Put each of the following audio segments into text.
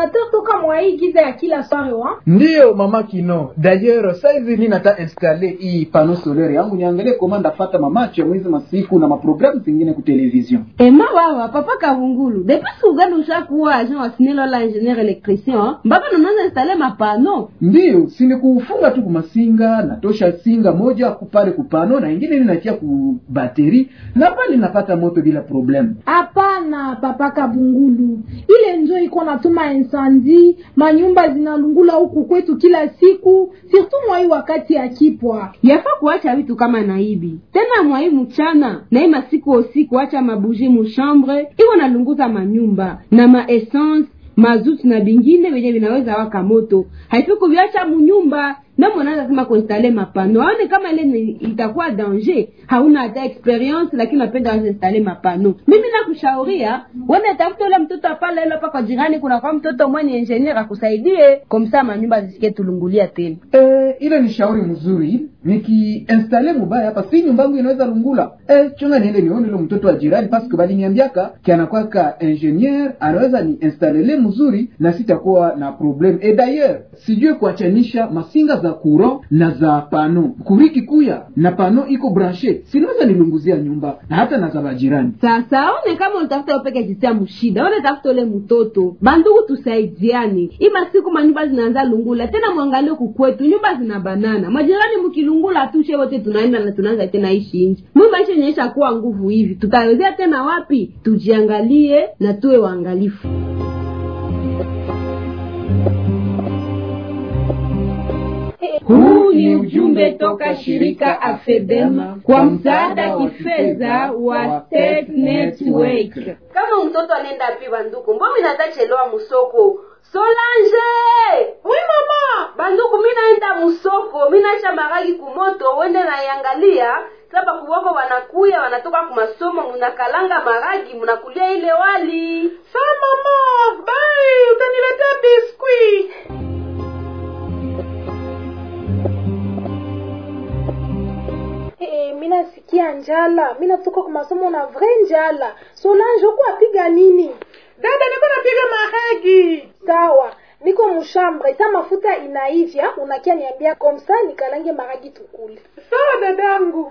installateur toka mwai giza ya kila sware wa ndiyo mama kino d'ailleurs saizi mi nata installe hii pano solaire yangu niangalie koma ndafata mamacho ya mwezi masiku na maprogramu zingine ku television ema wawa papa kavungulu depuis uganda ushakuwa agent wa SNEL wala ingénieur électricien mpaka nanaanza installe mapano ndiyo sinikufunga tu kumasinga natosha singa moja kupale kupano na ingine ninatia ku bateri na pale napata moto bila problemu hapana papa kabungulu ile njo iko natuma insandi manyumba zinalungula huku kwetu kila siku surtout mwai wakati ya kipwa yafa kuacha vitu kama naibi tena mwai mchana na hii masiku usiku acha mabuji mushambre iko nalunguza manyumba na maessence mazuti na bingine venye vinaweza waka moto haifiku viacha munyumba namonaza sema kuinstale mapano aone kama ile ni- itakuwa danger hauna hata experience lakini napenda wazinstale mapano mimi nakushauria wene tafuta ule mtoto apale ile pa jirani kuna kwa mtoto mwenye engineer akusaidie komsa manyumba zisikie tulungulia tena e, ile ni shauri mzuri nikiinstale mubaya hapa si nyumba yangu inaweza lungula e, chunga niende nione ule mtoto wa jirani paske baliniambiaka kianakwaka ingenier anaweza ni instalele mzuri na sitakuwa na problem e d'ailleurs sijue kuachanisha masinga za courant na za pano kuriki kuya na pano iko branche sinaweza nilunguzia nyumba na hata na za bajirani sasa one kama unatafuta upeke jisia mshida one tafuta ule mtoto bandugu tusaidiane ima siku manyumba zinaanza lungula tena mwangalie kukwetu nyumba zina banana majirani mkilungula tushe wote tunaenda na tunaanza tena ishi nje mwi maisha inaisha kuwa nguvu hivi tutawezea tena wapi tujiangalie na tuwe waangalifu huu ni ujumbe toka shirika afedema kwa msaada kifedha wa state network kama mtoto anaenda pi banduku mbo minatachelewa musoko solange wi mama banduku minaenda musoko minaisha maragi kumoto wende naiangalia saba kuwoko wanakuya wanatoka kumasomo munakalanga maragi munakulia ile wali saa mama bai utaniletea biskwi Hey, mi nasikia njala mi natoka kwa masomo na vrai njala solange huku apiga nini dada niko napiga maragi sawa niko mushambre sa mafuta inaivya unakia niambia komsa nikalange maragi tukule sawa dadangu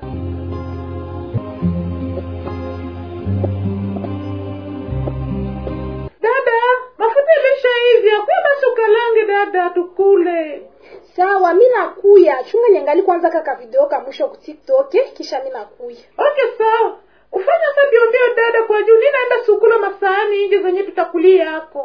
dada mafuta imeshaivya kuya basi ukalange dada tukule sawa mi nakuya chunga niangali kwanza kaka video ka mwisho ku tiktok kisha mi nakuya okay sawa ufanya sa mbiombio dada kwa juu ninaenda sukula masahani ingi zenye tutakulia yako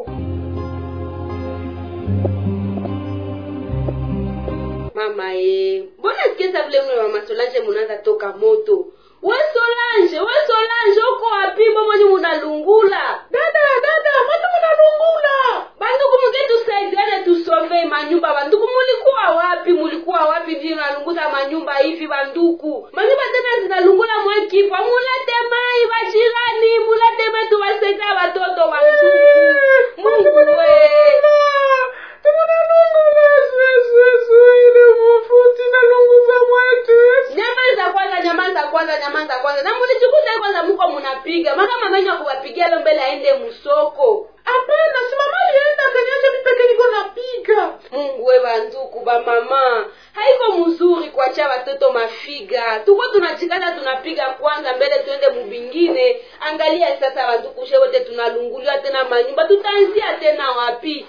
mama ye mbona sikiza vile mle wa masolange munaanza toka moto we solange we solange uko wapi mbomwenye munalungula dada dada moto munalungula banduku muketusaidiane tusove manyumba banduku mulikuwa wapi mulikuwa wapi vi nalunguza manyumba hivi banduku manyumba tena zinalungula mwekipa mulete mai bajirani mulete mai tuwasaidia watoto banduku mungu we nyamaza kwanza nyamaza kwanza nyamaza kwanza na mulichikuta kwanza muko munapiga maka mamenyo akuwapigia lo mbele aende musoko hapana si mama alienda akaniacha mi peke niko napiga mungu we banduku bamama haiko mzuri kuacha watoto mafiga tuko tunachikana tunapiga kwanza mbele tuende mubingine angalia sasa banduku she wote tunalunguliwa tena manyumba tutaanzia tena wapi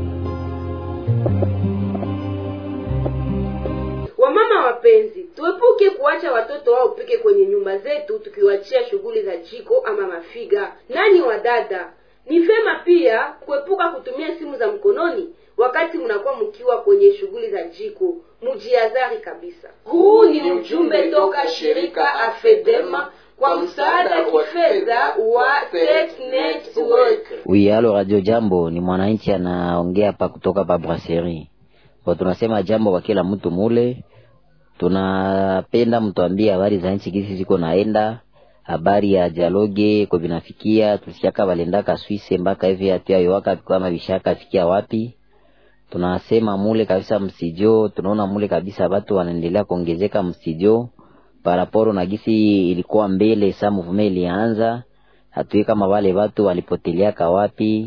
wamama wapenzi tuepuke kuacha watoto wao pike kwenye nyumba zetu tukiwachia shughuli za jiko ama mafiga nani wa dada ni vema pia kuepuka kutumia simu za mkononi wakati mnakuwa mkiwa kwenye shughuli za jiko mujiazari kabisa huu ni ujumbe toka shirika afedema kwa msaada kifedha wa Tech Network. Oui, halo Radio Jambo, ni mwananchi anaongea hapa kutoka pa Brasserie. Kwa tunasema jambo kwa kila mtu mule. Tunapenda mtuambie habari za nchi gisi ziko naenda, habari ya dialogue kwa vinafikia, tusiaka walendaka Swisse mpaka hivi hatua yowaka kama vishaka fikia wapi. Tunasema mule kabisa msijo, tunaona mule kabisa watu wanaendelea kuongezeka msijo paraporo na gisi ilikuwa mbele sa movement ilianza hatui kama wale watu walipoteleaka wapi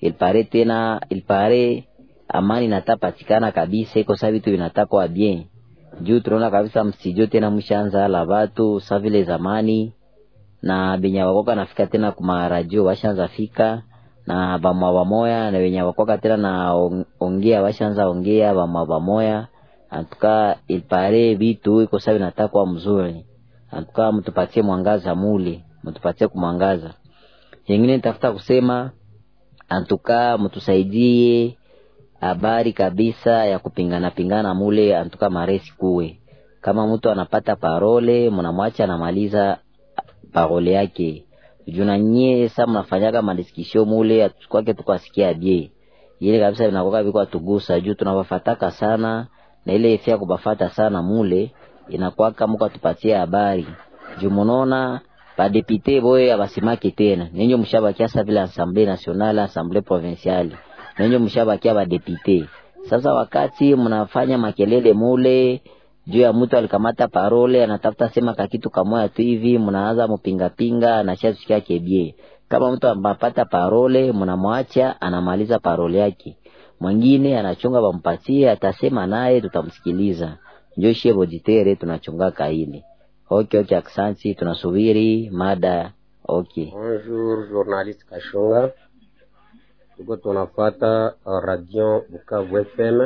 ilpare tena ilpare amani natapatikana kabisa, iko saa vitu vinatakwa bien juu tunaona kabisa msijo tena mshaanza la watu sa vile zamani, na benye wakoka nafika tena kuma radio washaanza fika na bamwa bamoya na benye wakoka tena na on- ongea washaanza ongea bamwa bamoya antuka ilpare vitu iko saa vinatakwa mzuri antuka mtupatie mwangaza mule mtupatie kumwangaza yengine nitafuta kusema antuka mtusaidie habari kabisa ya kupingana pingana mule antuka maresi kuwe kama mtu anapata parole mnamwacha anamaliza parole yake juna nyie sa mnafanyaga madiskisio mule kwake tukasikia bie ile kabisa vinakoka viko atugusa juu tunawafataka sana na ile ifia kubafata sana mule inakwaka muko atupatie habari juu munaona badepite boye abasimaki tena nenyo mshabakia sa vile assemblée nationale assemblée provinciale nenyo mshabakia badepite sasa wakati mnafanya makelele mule juu ya mtu alikamata parole anatafuta sema kakitu kamoya tu hivi mnaanza mupingapinga anashasikia kebie kama mtu anapata parole mnamwacha anamaliza parole yake mwingine anachunga bampatie atasema naye tutamsikiliza njo shie boditere tunachunga kaili okay okay aksanti tunasubiri mada okay Bonjour, journaliste Kashunga. Tuko tunafata uh, radio Bukavu FM.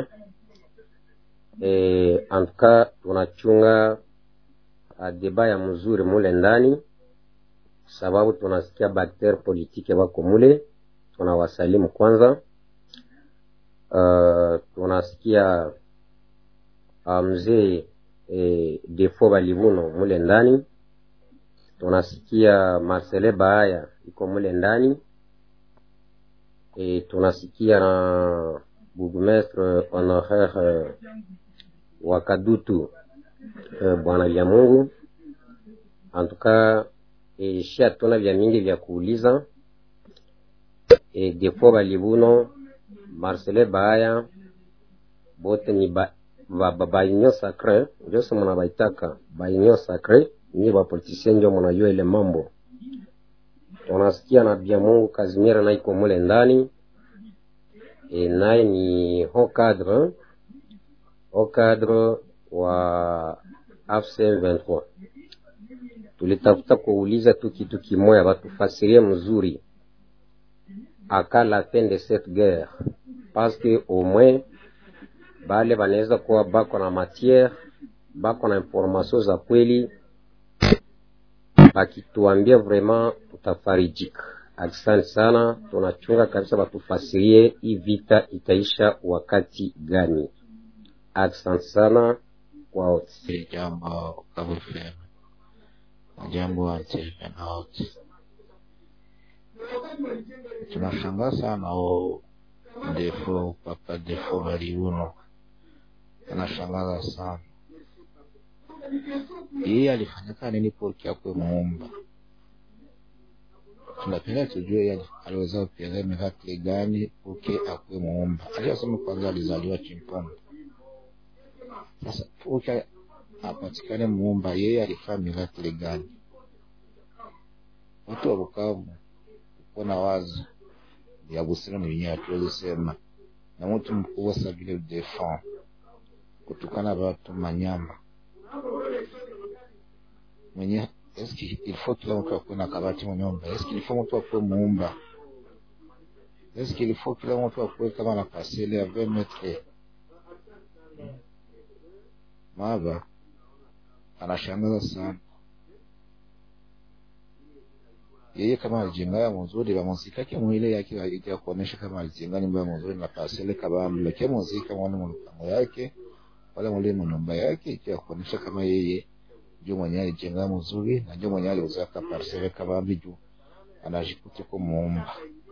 E, antuka tunachunga uh, deba ya mzuri mule ndani, sababu tunasikia bakter politike wako mule. Tunawasalimu kwanza. Uh, tunasikia uh, mzee e, defo balivuno mule ndani tunasikia Marcele Baaya iko mule ndani e, tunasikia na burgmestre honoraire wa Kadutu e, bwana vya Mungu antuka e, shi hatuna vya mingi vya kuuliza e, defo balibuno Marcele Baaya bote ni ba, ba, ba, baunion sacre njose muna baitaka baunion sacre ni bapolitisien njo munajua ile mambo tunasikia na bia Mungu Kazimira na iko mule ndani e, naye ni haut cadre haut cadre wa AFC 23 tulitafuta kuuliza tu kitu kimoya batufasirie mzuri aka la fin de cette guerre parce que au moins bale banaweza kuwa bako na matière bako na information za kweli akituambia vraiment tutafarijika. Asante sana, tunachunga kabisa, batufasirie hii vita itaisha wakati gani. Asante sana kwa wote. Jambo KFM, jambo wanachepena wote. Tunashangaa sana o defo papa defo baliuno, anashangaza sana yeye alifanyaka nini poki akwe muumba tunapenda tujue yeye aliweza kupiga mikakati gani poki akwe muumba aliyosema kwanza alizaliwa chimpondo sasa poki apatikane muumba yeye alifanya mikakati gani watu wa Bukavu uko na wazo ya busira ni wenyewe hatuwezi sema na mtu mkubwa sa vile defend kutukana watu manyama mwenye eski ilifo kila mtu akuwe na kabati mu nyumba eski ilifo mtu akuwe muumba eski ilifo kila mtu akuwe kama na pasele ya 20 metre maba anashangaza sana yeye kama alijenga ya mzuri ba muzika ke mwile yake ya kuonesha kama alijenga nyumba ya mzuri na pasele kabambi lakini muzika mwana mpango yake wala mule nyumba yake ikiwa kuonesha kama yeye ndio mwenye alijenga mzuri na ndio mwenye aliuzaka parcele kabambi juu anajikuta ko muumba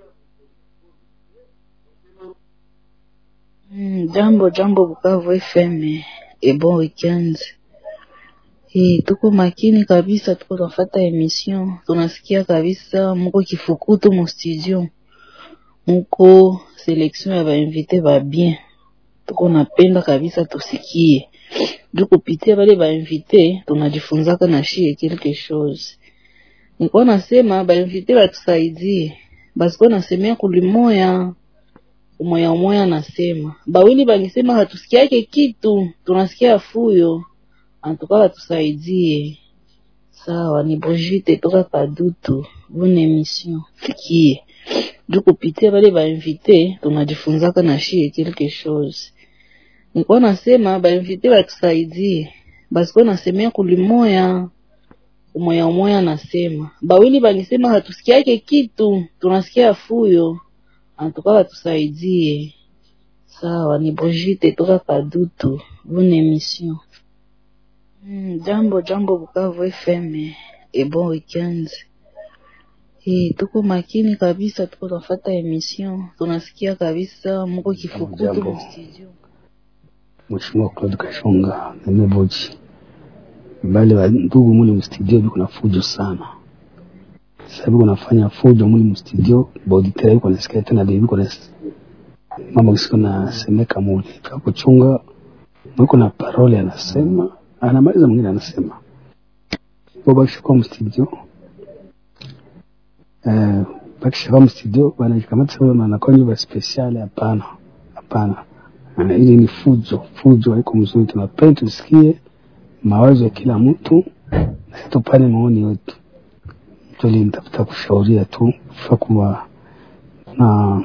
Mm, jambo jambo Bukavu FM e bon weekend. E, tuko makini kabisa, tuko tunafata emission, tunasikia kabisa muko kifukutu mu studio, muko selection ya bainvite ba bien, tuko napenda kabisa tusikie juu kupitia bale bainvite tunajifunzaka na shie quelque chose. Nilikuwa nasema bainvite batusaidie basiko nasemea kulimoya umoya umoya anasema bawili bangisema hatusikiake kitu tunasikia fuyo antuka batusaidie sawa ni brigite toka kadutu bonne émission fikie juu kupitia bale bainvite tunajifunzaka na shie quelque chose nikuwa nasema bainvite batusaidie basikuwa nasemea kulimoya umoya umoya anasema bawili bangisema hatusikiake kitu tunasikia fuyo antuka batusaidie sawa ni brigite toka kadutu bonne émission Mm, jambo jambo Bukavu FM e bon weekend. Eh, tuko makini kabisa, tuko tunafata emission, tunasikia kabisa muko kifukutu Jambo. mu studio. Mheshimiwa Claude Kashonga nimeboji bale wa ndugu muli mstudio biko na fujo sana sasa biko nafanya fujo muli mstudio bauditere biko nasikia tena bibi biko na mama kisiko nasemeka muli kakuchunga mwiko na parole anasema anamaliza mwingine anasema bo bakishakuwa mstudio eh, bakishakuwa mstudio wanajikamata sababu wanakuwa nyumba speciale hapana hapana na ili ni fujo fujo haiko mzuri tunapenda tusikie mawazo ya kila mtu na situpane maoni yetu tuli nitafuta kushauria tu fa kuwa na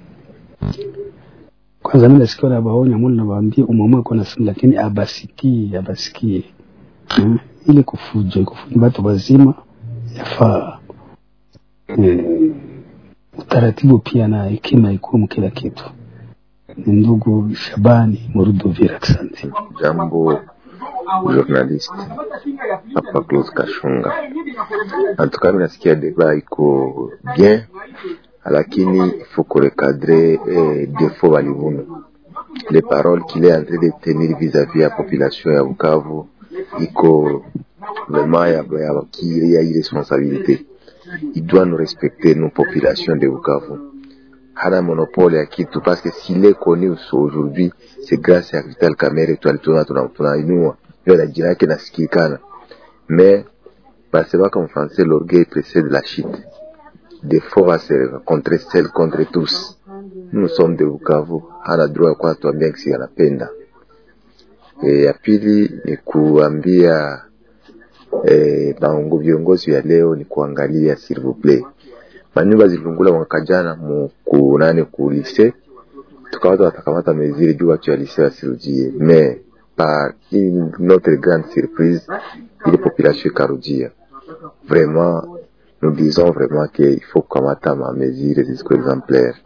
kwanza mimi nasikia na baonya muli na baambia umamwe kwa nasema lakini abasikie abasikie hmm? ili kufujo kufujo watu wazima yafaa eh, utaratibu pia na hekima ikumu kila kitu ni ndugu Shabani Muruduvira, asante. Jambo journalist hapa Claude Kashunga. Antuka mimi nasikia deba iko bien, lakini il faut qu'on recadre eh, défaut balivuna les paroles qu'il est en train de tenir vis-à-vis ya population ya Bukavu iko vraiment ya, ya, qui ya irresponsabilité. Il doit nous respecter nos populations de Bukavu hana monopole ya kitu parce que s'il est connu aujourd'hui c'est grâce à Vital Kamerhe tu alituna tunainua ndio na jina yake nasikikana mais basemaka en français l'orgueil précède la chute des fois va se rencontrer seul contre tous nous sommes de Bukavu hana droit ya kuwa tuambia kisi anapenda e, ya pili ni kuambia e, baongo viongozi ya leo ni kuangalia s'il vous plaît manyumba zilungula mwaka jana mu kunane ku lise tukawata watakamata meziri juu watu ya lise wasirujie mais par une notre grande surprise ile population ikarujia vraiment nous disons vraiment que il faut kukamata ma mesure zisiko exemplaire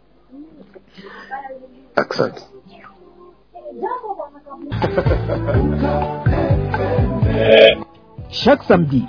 accent chaque samedi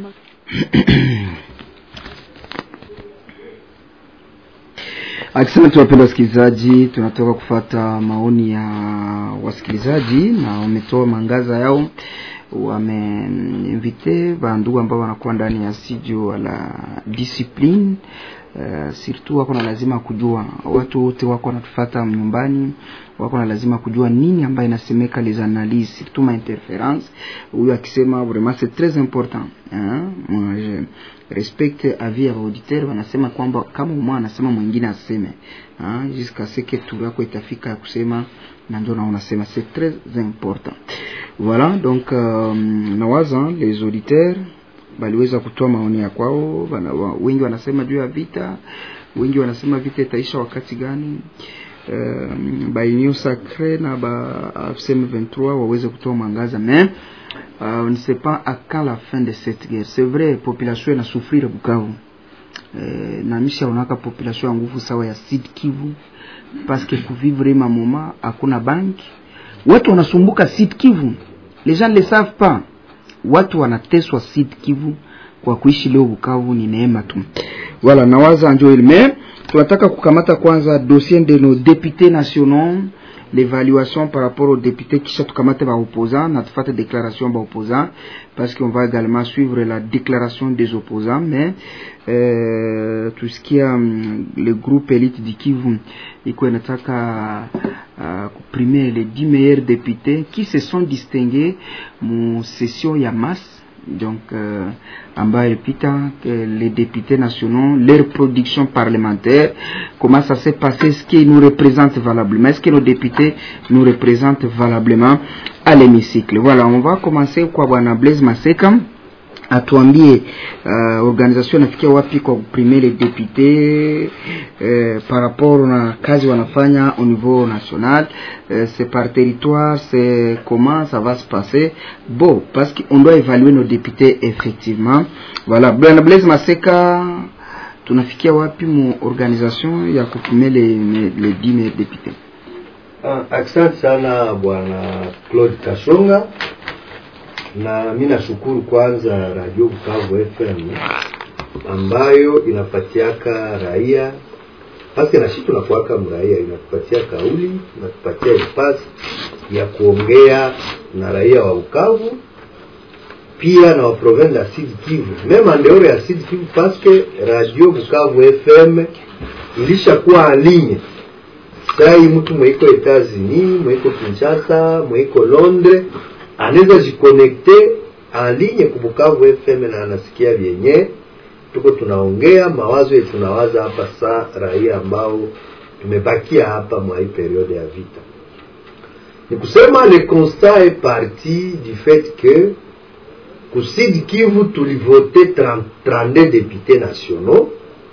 Asante wapenda wasikilizaji, tunatoka kufata maoni ya wasikilizaji na wametoa mangaza yao, wameinvite bandugu ambao wanakuwa ndani ya studio la discipline Uh, surtout wako na lazima kujua, watu wote wako wanatufata nyumbani, wako na lazima kujua nini ambayo inasemeka les analyses surtout ma interference. Huyu akisema vraiment c'est très important hein? Moi je respecte avis ya auditeur, wanasema kwamba kama mmoja anasema mwingine aseme hein? jusqu'à ce que tu yako itafika ya kusema na ndio naona sema c'est très important. Voilà donc euh, nawaza les auditeurs baliweza kutoa maoni ya kwao. Bana, wa, wengi wanasema juu ya vita, wengi wanasema vita itaisha wakati gani. Um, ba Union Sacrée na ba AFCM 23 waweze kutoa mwangaza mais uh, on ne sait pas à quand la fin de cette guerre. C'est vrai population ina souffrir Bukavu eh, na misha unaka population ya nguvu sawa ya Sud Kivu parce que kuvivre ma moma hakuna banki, watu wanasumbuka Sud Kivu, les gens ne le savent pas watu wanateswa Sud Kivu kwa kuishi leo Bukavu ni neema tu. Voilà, nawaza njo ile mais tunataka kukamata kwanza dossier de nos députés nationaux l'évaluation par rapport aux députés kisha tukamate ba opposants na tufate déclaration ba opposants parce qu'on va également suivre la déclaration des opposants mais euh, tusikia um, le groupe élite du Kivu iko inataka uh, kuprimer les 10 meilleurs députés qui se sont distingués mu session ya masse donc euh, ambayo ilipita que les députés nationaux leur production parlementaire comment ça s'est passé est-ce qu'ils nous représentent valablement est-ce que nos députés nous représentent valablement à l'hémicycle voilà on va commencer kwa bwana Blaise Maseka atuambie uh, organisation inafikia wapi kwa kuprimer les députés euh, par rapport na kazi wanafanya au niveau national euh, c'est par territoire c'est comment ça va se passer bon parce qu'on doit évaluer nos députés effectivement voilà bwana Blaise Maseka tunafikia wapi mu organisation ya kuprimer les, les dix meilleurs députés Ah, asante sana bwana Claude Kashonga na mi nashukuru kwanza Radio Bukavu FM ambayo inapatiaka raia paske nashi tunakuaka mraia inatupatia kauli inatupatia nafasi ya kuongea na raia wa Bukavu pia na wa province ya Sud Kivu meme andeore ya Sud Kivu paske Radio Bukavu FM ilishakuwa alinye sai mtu mweiko Etats-Unis mweiko Kinshasa mweiko Londres anaweza jikonekte en ligne ku Bukavu FM na anasikia vyenye tuko tunaongea mawazo yetu tunawaza hapa saa raia ambao tumebakia hapa mwa hii periode ya vita. Ni kusema le constat est parti du fait que ku Sud Kivu tulivote 30 32 députés nationaux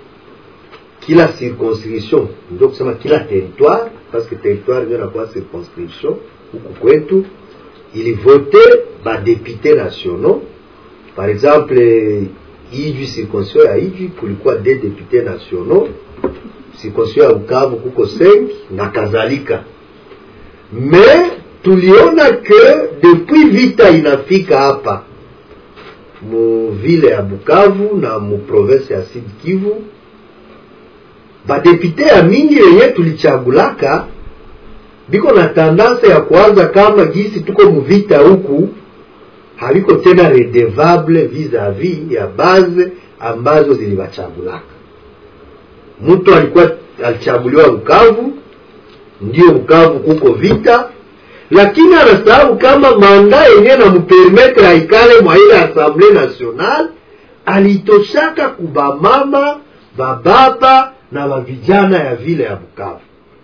kila circonscription, ndio kusema kila territoire, parce que territoire ndio inakuwa circonscription huku kwetu ilivote badepute nationaux par exemple ijwi circonscription ya ijwi kulikuwa de depute nationaux circonscription ya Bukavu kuko 5 na kadhalika mais tuliona que depuis vita inafika hapa mu vile ya Bukavu na mu province ya Sud Kivu badepute ya mingi yenye tulichagulaka biko na tendance ya kuanza kama gisi tuko muvita huku haviko tena redevable vis-a-vis ya base ambazo ziliwachagulaka. Mtu alikuwa alichaguliwa Bukavu, ndio Bukavu kuko vita, lakini anasahau kama manda yenye na mpermetre aikale mwa ile Assemblée Nationale alitoshaka kubamama bababa na bavijana ya vile ya Bukavu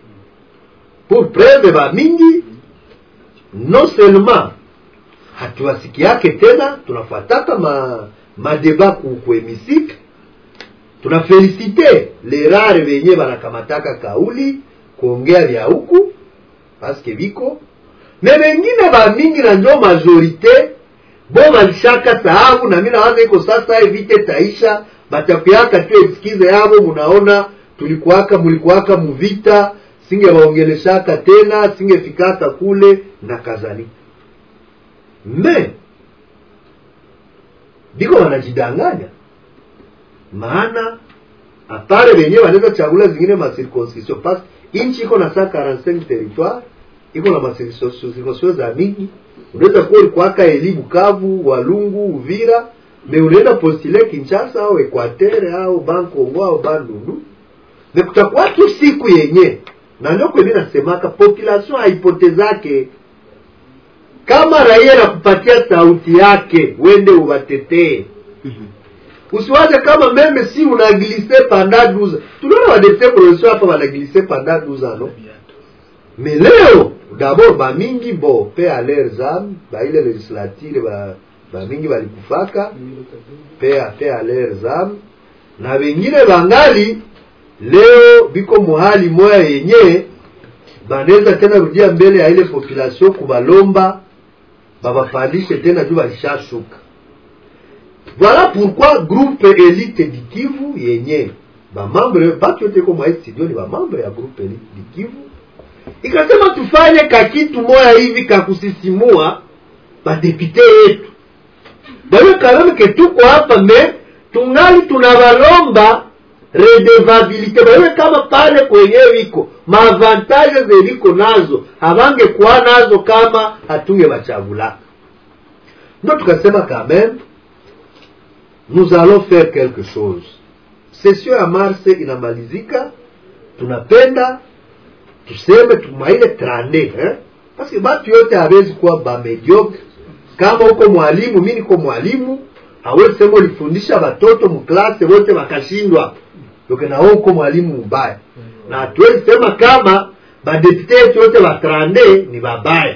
pour preuve ba mingi non seulement hatuwasikiake tena tunafuataka ma madeba ku kuhemisike tunafelisite le rare venye banakamataka kauli kuongea vya huku paske biko me wengine ba mingi na njo majorite bo balishaka sahabu na mimi nawaza iko sasa vite taisha batakuyaka tu eskize yabo munaona tulikuwaka mulikuwaka muvita singewaongeleshaka tena singefikaka kule na kadhalika me biko wanajidanganya maana apare wenye wanaweza chagula zingine macirconscription pas inchi iko na saa 45 territoire iko na macirconscription za mingi unaweza kuwa ulikuwaka eli Bukavu Walungu Uvira me unaenda postule Kinshasa au Equateur au Bankongo au Bandundu me kutakuwa tu siku yenye na ndio kweli nasemaka population haipotezake kama raia nakupatia sauti yake wende uwatetee usiwaze kama meme si unaglise panda duza tunaona wadepute provinciaux hapa wanaglise panda duza no mais leo d'abord bamingi bo pe a leur âme baile legislature ba bamingi balikufaka pe a pe a leur âme na wengine bangali leo biko muhali moya yenye banaweza tena rudia mbele ya ile population kubalomba babapandishe tena juu balishashuka voilà pourquoi groupe elite di Kivu yenye bamambre batu yote ko mwa studio ni bamambre ya groupe elite di Kivu ikasema tufanye kakitu moya hivi kakusisimua badepite yetu bayo kalame ke tuko hapa me tungali tunabalomba redevabilite bawe kama pale kwenyewe iko maavantaje zeliko nazo havangekuwa nazo kama hatunge bachagulaka ndo tukasema quand même nous allons faire quelque chose session ya mars inamalizika tunapenda tuseme tumaile trande eh? parce que batu yote hawezi kuwa bamediocre kama uko mwalimu mi niko mwalimu hawezi sema ulifundisha watoto mklase wote wakashindwa doke na wewe uko mwalimu mbaya na hatuwezi sema kama badepute yetu yote watrande ni babaya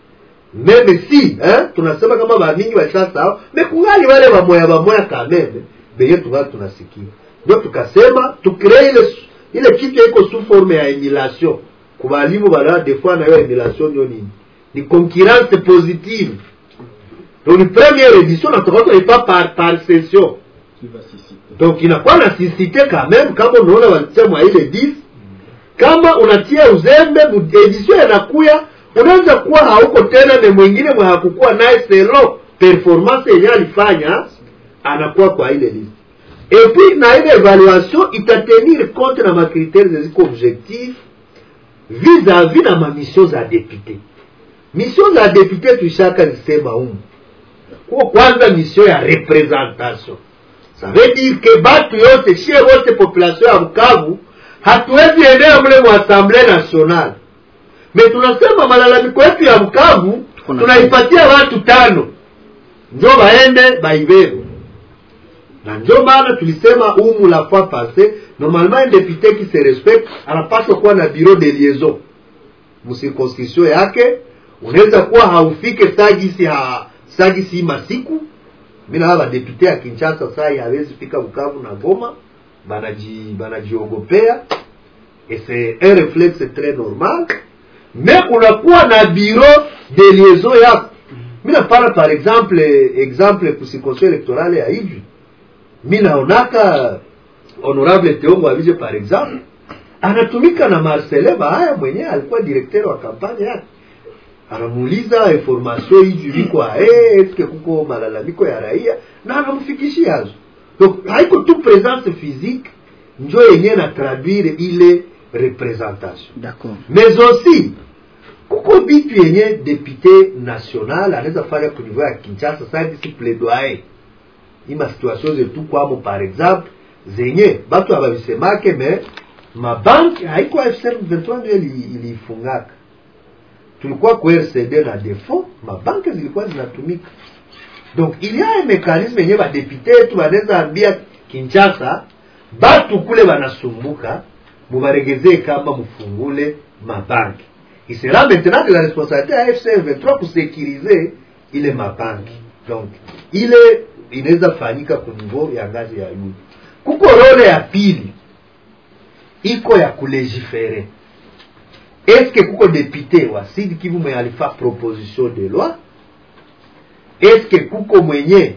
meme si eh? tunasema kama bamingi washasahau mekungali wale wamoya wamoya kameme benye tungali tunasikia ndio tukasema tukree ile ile kitu iko sous forme ya emulation kubalimu bala des fois nayo emulation ndio nini ni concurrence positive donc ni première édition natoka pas par par session donc inakuwa na sisite quand même kama unaona walitia mwa ile 10 kama unatia uzembe edition yanakuya unaweza kuwa hauko tena na mwingine mwe hakukuwa naye selo performance yenye alifanya anakuwa kwa ile liste et puis na ile evaluation itatenir compte na makriteri zeziko objectif vis-à-vis na mamission za député mission za député tuishaka zisema humu kuwa kwanza mission ya representation ça veut dire que batu yote shie wote population ya bukavu hatuwezi enea mle mu assemblée nationale me tunasema malalamiko yetu ya bukavu tunaipatia watu tano njo baende baibebe na njo maana tulisema umu la fois passé normalement un député qui se respecte anapaswa kuwa na bureau de liaison mcirconscription yake unaweza kuwa haufike sagisi ha sagisi masiku mina hawa badepute ya kinshasa sai hawezi fika bukavu na goma banaji banajiogopea et c'est un réflexe très normal mais unakuwa na bureau de liaison yako mi napana par exemple exemple kusikonsio électorale ya ijwi mi naonaka honorable teongo avije par exemple anatumika na marcelin bahaya mwenyewe alikuwa directeur wa kampanye yake anamuuliza information ijwi viko ae eske kuko malalamiko ya raia na anamfikishia hazo donc haiko tu présence physique njo yenyewe na traduire ile représentation d'accord mais aussi kuko bitu yenye député national anaweza fanya ku niveau ya kinshasa sakisi plaidoyer ima situation zetu kwamo par exemple zenye batu abavisemake me mabanki haiko fcm 23 ndio ilifungaka tulikuwa ku rcd na defo mabanki zilikuwa zinatumika donc il y a un mécanisme yenye badepute yetu banaweza ambia kinshasa batu kule banasumbuka mubaregezee kama mufungule mabanki il sera maintenant de la responsabilité ya fcm 23 kusekirize ile mabanki donc ile inaweza fanyika ku niveau ya ngazi ya juu kuko role ya pili iko ya kulegifere eske kuko depute wa sud kivu mwenye alifa proposition de loi eske kuko mwenye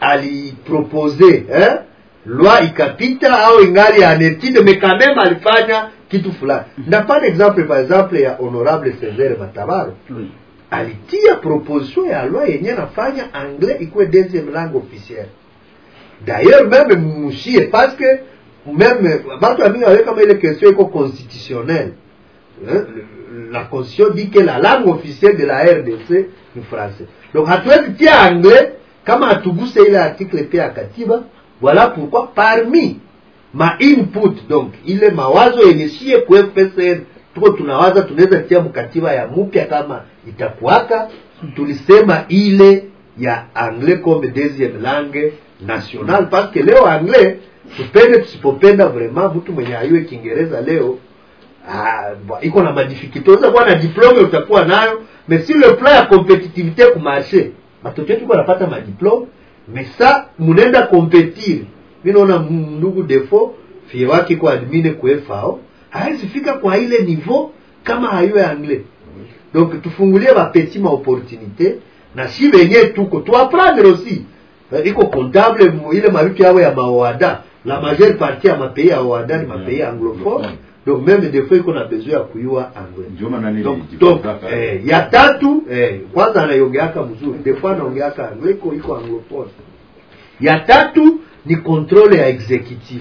alipropose eh? loi ikapita au ingali en étude mais quand même alifanya kitu fulani ndapana exemple par exemple ya honorable cesare matabaro oui. alitia proposition ya loi yenye nafanya anglais ikuwe deuxième langue officielle d'ailleurs même mushie parce que même batu ya mingi wawe kama ile question iko constitutionnelle hein? la constitution dit que la langue officielle de la rdc ni français donc hatuwezi tia anglais kama hatuguse ile article pia ya katiba voilà pourquoi parmi ma input donc ile mawazo yenye shie ku fpsn tuko tunawaza tunaweza tia mkatiba ya mupya kama itakuwaka tulisema ile ya anglais comme deuxième langue nationale parce que leo anglais tupende tusipopenda vraiment mtu mwenye ayue kiingereza leo ah, iko na madificulté unaweza kuwa na diplome utakuwa nayo mais si le plan ya competitivité kumarché batoto yetu banapata madiplome mais sa munaenda competire mi naona ndugu defo fie wake iko admine kuefao hawezi fika kwa ile niveau kama hayue anglais donc tufungulie bapeti ma opportunité na si benye tuko tuaprendre aussi iko comptable ile mavitu yao ya maoada la majeure partie ya mapays ya oada ni mapays anglophone donc même des fois iko na besoin ya kuyua anglais donc, donc eh, ya tatu eh, kwanza anaiongeaka mzuri des fois anaongeaka anglais iko iko anglophone ya tatu ni controle ya exécutif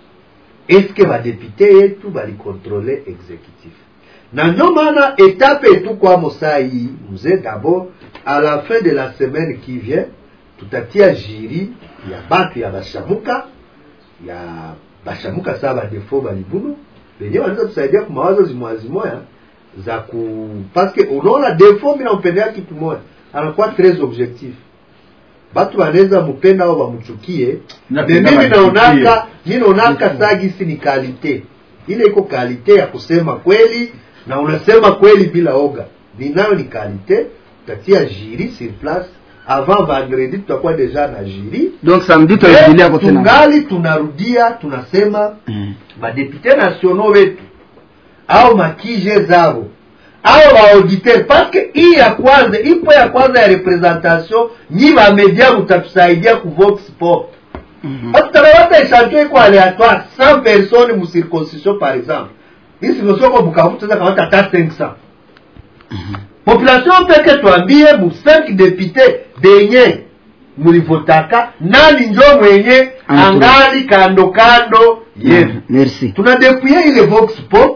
eske badepute yetu balikontrole exécutif na ndio maana etape etukwamo saa hii mzee d'abord à la fin de la semaine qui vient tutatia jiri ya batu ya bashamuka ya bashamuka saa badefo balibunu benye wanaweza tusaidia kwa mawazo zimoya zimoya za ku parce que unaona defo mi nampendea kitu moya anakuwa tres objectif batu banaweza mupenda au bamuchukie Na me penda mimi bamuchukie. naonaka mi naonaka sagisi ni kalite ile iko kalite ya kusema kweli na unasema kweli bila oga ninayo ni kalite utatia jiri sur place avant vendredi tutakuwa deja na jiri donc samedi tutarudilia hapo tena tungali tunarudia tunasema madepute nationaux wetu au makije zao au baauditeur paske hii ya kwanza ipo ya kwanza ya representation nyi bamedia mutatusaidia ku vox pop parce que tanawata echantion iko aléatoire 100 personnes mu circoncision par exemple hii circoncision ko bukavu tunaweza kamata hata 500 population peke twambie mu 5 député benye mulivotaka nani njo mwenye angali kando kando yenu merci tunadepouye ile vox pop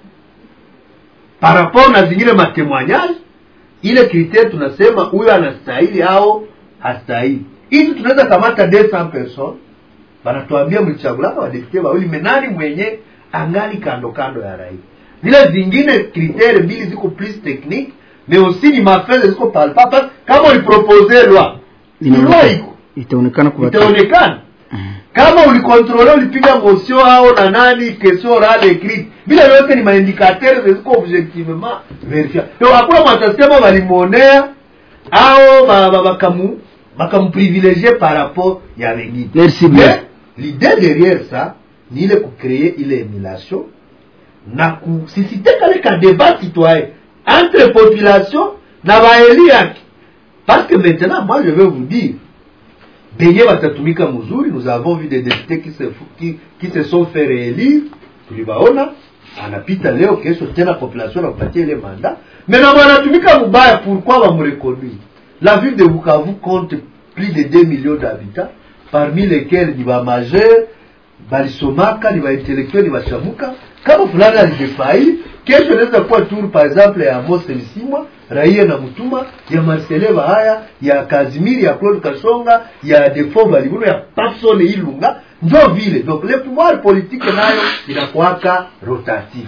par rapport na zingine matemoignage ile kritere tunasema huyo anastahili au hastahili hivi tunaweza kamata 200 personnes banatuambia mlichagulaka wadepute wawili menani mwenye angali kando kando ya rais zile zingine kritere mbili ziko plus technique mais aussi ni mafele ziko palpable kama ulipropose loi loi iko itaonekana kwa itaonekana kama ulikontrole ulipiga motion au na nani question orale écrite vile vyote ni maindikateur ziko objectivement verifiable donc hakuna mwatasema walimwonea au ba- ba- bakamu bakamuprivilégié par rapport ya wengine Merci bien. Mais, l'idée derrière ça ni ile kucréer ile émulation na kusisite kale ka débat citoyen entre population na baeli yake parce que maintenant moi je vais vous dire benye watatumika mzuri nous avons vu des députés qui se, fou- qui, qui se sont fait réélire tulibaona anapita leo kesho tena population nakupatia ile manda mais na wanatumika mubaya pourquoi bamureconduire la ville de bukavu compte plus de 2 millions d'habitants parmi lesquels ni bamajeur balisomaka ni baintellectuel ni bashamuka kama fulani alijefaili kesho inaweza kuwa tour par exemple ya mose msimwa raia na mutuma ya marcele bahaya ya kazimiri ya claude kasonga ya defo balibuno ya pasone ilunga njo vile donc le pouvoir politique nayo inakuwaka rotatif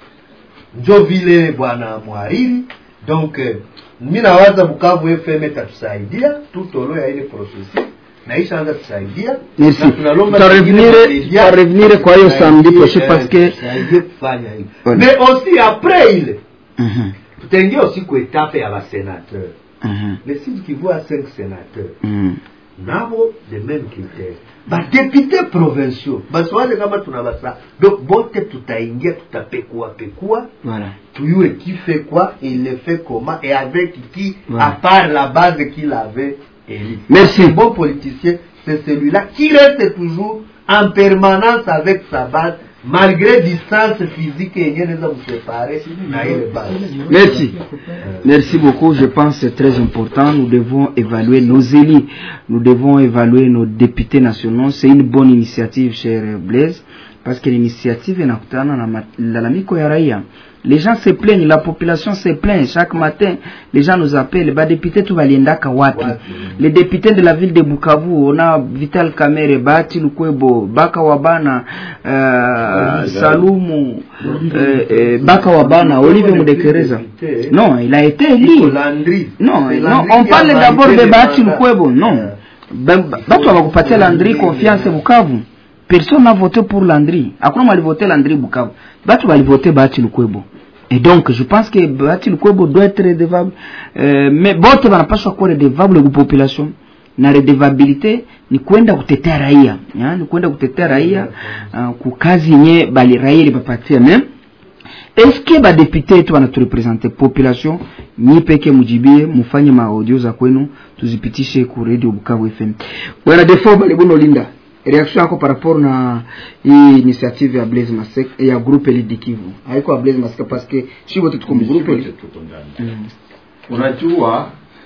njo vile bwana mwariri donc eh, mi nawaza bukavu fm itatusaidia tutolo ya ile processus naishaanza tusaidia Merci. na tunalomba Tutarevenir- zingine media tutarevenir kwa hiyo samedi tusaidie, prochain eh, parce que- tusaidie kufanya hivi Voilà. mais aussi après ile Mhm, tutaingia aussi ku etape ya basénateur mhm, le sud kivu a cinq sénateurs mhm. nabo the même critère badepute provinciaux basiwaze kama tuna basa donc bote tutaingia tutapekua pekua Voilà. tuyue qui fait quoi il le fait comment et avec qui Voilà. à part la base qu'il avait élu Merci. un bon politicien c'est celui-là qui reste toujours en permanence avec sa base malgré distance physique yenye neza msepare na ile base Merci. Merci beaucoup. Je pense que c'est très important. Nous devons évaluer nos élus. Nous devons évaluer nos députés nationaux. C'est une bonne initiative, cher Blaise, parce que l'initiative inakutana na malalamiko ya raia. Les gens se plaignent, la population se plaint chaque matin. Les gens nous appellent, bah député tu valiendaka wapi? Les députés de la ville de Bukavu, on a Vital Kamere, Bati Lukwebo, Baka Wabana, euh, Salumu, euh, euh, Baka Wabana, Olivier Mudekereza. Non, il a été élu. Non, non, on parle d'abord de Bati Lukwebo. Non. Ben- Batu hawakupatia Landry confiance Bukavu. Personne n'a voté pour Landry. Hakuna walivote Landry Bukavu. Batu walivote Bati Lukwebo. Et donc, je pense que Bati Lukwebo doit être redevable. Euh, mais bote wanapaswa kuwa redevable ku population na redevabilité ni kwenda kutetea raia ya, ni kwenda kutetea raia uh, kukazi yenye bali raia ilipapatia meme eske badepute yetu wanaturepresente population nyi peke mujibie mufanye maaudio za kwenu tuzipitishe ku radio bukavu fm bwana defo balibuno linda reaction yako par rapport na hii initiative ya blaise masek ya groupe lidikivu haiko ya blaise masek parce que shi wote tuko mgrupe mm. unajua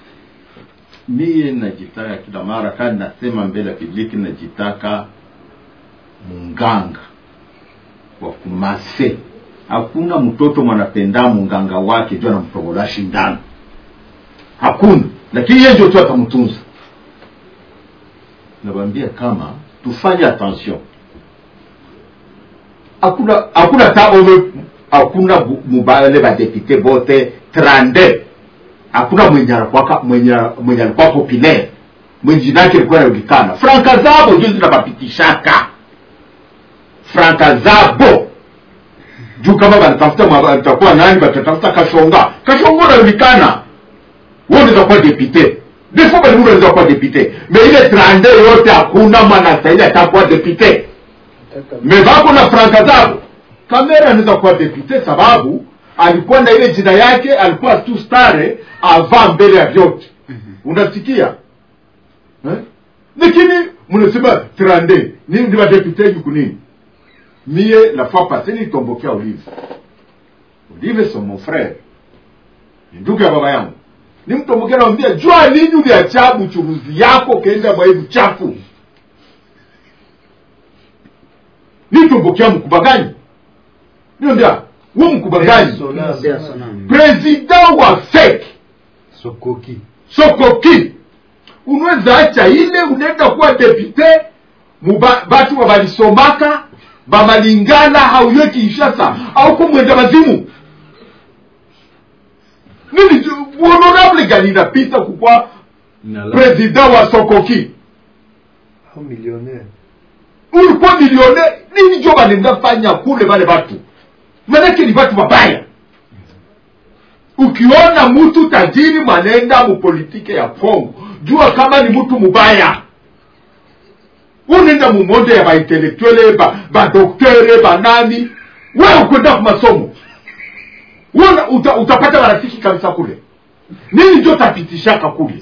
mie najitaka kila mara kani nasema mbele ya publiki najitaka munganga wa kumase hakuna mtoto mwanapenda munganga wake juu anamtogola shindano hakuna lakini yeye ndio tu atamtunza nawambia kama tufanye attention hakuna hakuna ta ome hakuna bu- mubale badepute bote trande hakuna mwenye alikuwa mwenye mwenye alikuwa populaire mwenye jina yake ilikuwa inajulikana franka zabo ndio zinabapitishaka franka zabo juu kama wanatafuta mwa- watakuwa nani watatafuta kashonga kashonga unajulikana wewe unaweza kuwa depute defo bali unaweza kuwa depute me ile trande yote hakuna mwanastahili atakuwa depute me vako na franka zabo kamera anaweza kuwa depute sababu alikuwa na ile jina yake alikuwa tu stare ava mbele ya vyote unasikia eh? lakini mnasema trande ni ndi badepute juku nini mie la fois passé nilitombokea olive olive so mon frère ni ndugu ya baba yangu nimtombokea namwambia jua nini uliacha buchuruzi yako kenda mwa hivi chafu nitombokea mkubwa gani niambia huu mkubwa gani president wa fek sokoki sokoki unaweza acha ile unaenda kuwa depute muba- batu bavalisomaka bamalingala hauye kinshasa au kumwenda mazimu nini honorable gani inapita kukwa president wa sokoki au millionnaire ulikuwa milione nini jo banenda fanya kule bale batu manake ni batu babaya ukiona mtu tajiri mwanenda mupolitike ya kongo jua kama ni mtu mubaya unenda mumonde ya baintelektuele badoktere ba banani we ukwenda ku masomo Wewe uta, utapata marafiki kabisa kule nini njo tapitishaka kule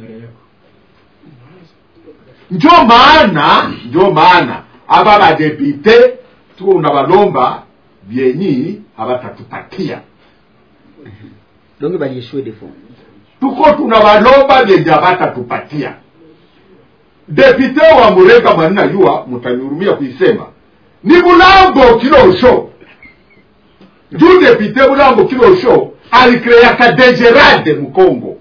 njo maana njo maana aba badepite tuko unabalomba vyenyi habatatupatia donc balieshue de fond tuko tunabalomba vyenye habatatupatia depute wa murega mwanina jua mutanyurumia kuisema ni bulambo kilosho juu depute bulambo kilosho alikreaka degerade mukongo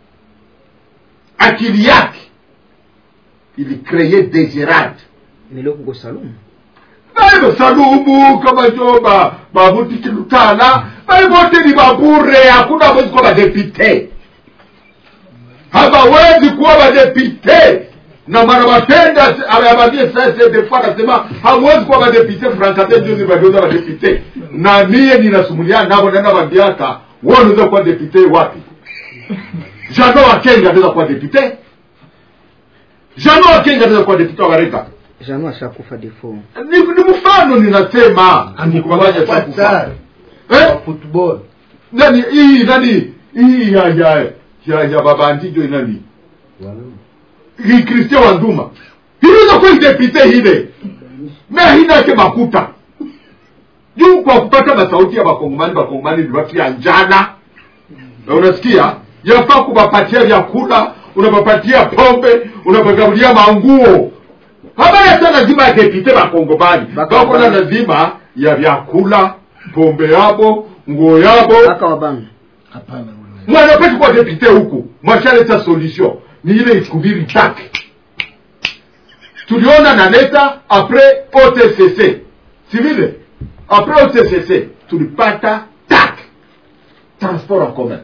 akili yake ilikreye degerade miloko salumu baibo salumu kama jo ba babutiki lutala baibote ni babure hakuna wezi kuwa badepite hawawezi kuwa badepite na mara batenda abambie sasa des fois anasema hamwezi kuwa badepite frankate ndio ni bageuza badepite na mie ninasumulia nabo nenda bambiaka wewe unaweza kuwa depute wapi jano wakenga anaweza kuwa depute jano wakenga anaweza kuwa depute wa Gareka jano ashakufa de fond ni, ni mfano ninasema nikubanganya Qatar eh? football nani hii nani hii ya ya ya, ya baba antijo nani hii Christian Wanduma hizo kwa depute hile na hina ke makuta juu kwa kupata masauti ya bakongomani bakongomani vibakia njana na unasikia yafaa kuwapatia vyakula unawapatia pombe unawagabulia manguo habari hata lazima ya depute bakongomani bako na lazima ya vyakula pombe yabo nguo yabo aka wabanga mwanapeti kwa depute huku mwashaleta solution ni ile ikubiri tak tuliona naleta apres otcc si vile apres otcc tulipata tak transport en commun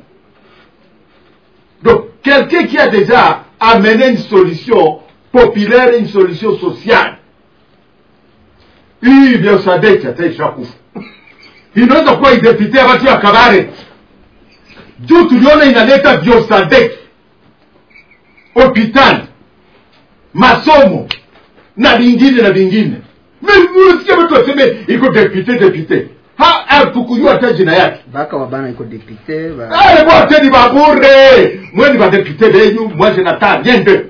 donc quelqu'un qui a déjà amené une solution populaire une solution sociale hii vya sadeki ataishakufa inaweza kuwa idepite ya watu ya kabare juu tuliona inaleta biosadek hospitali masomo na vingine na vingine unasikia watu waseme iko depute depute ha hatukujua hata jina yake baka wabana iko depute ba... ale bote ni babure mwe ni badepute benyu mwaje na taa nyende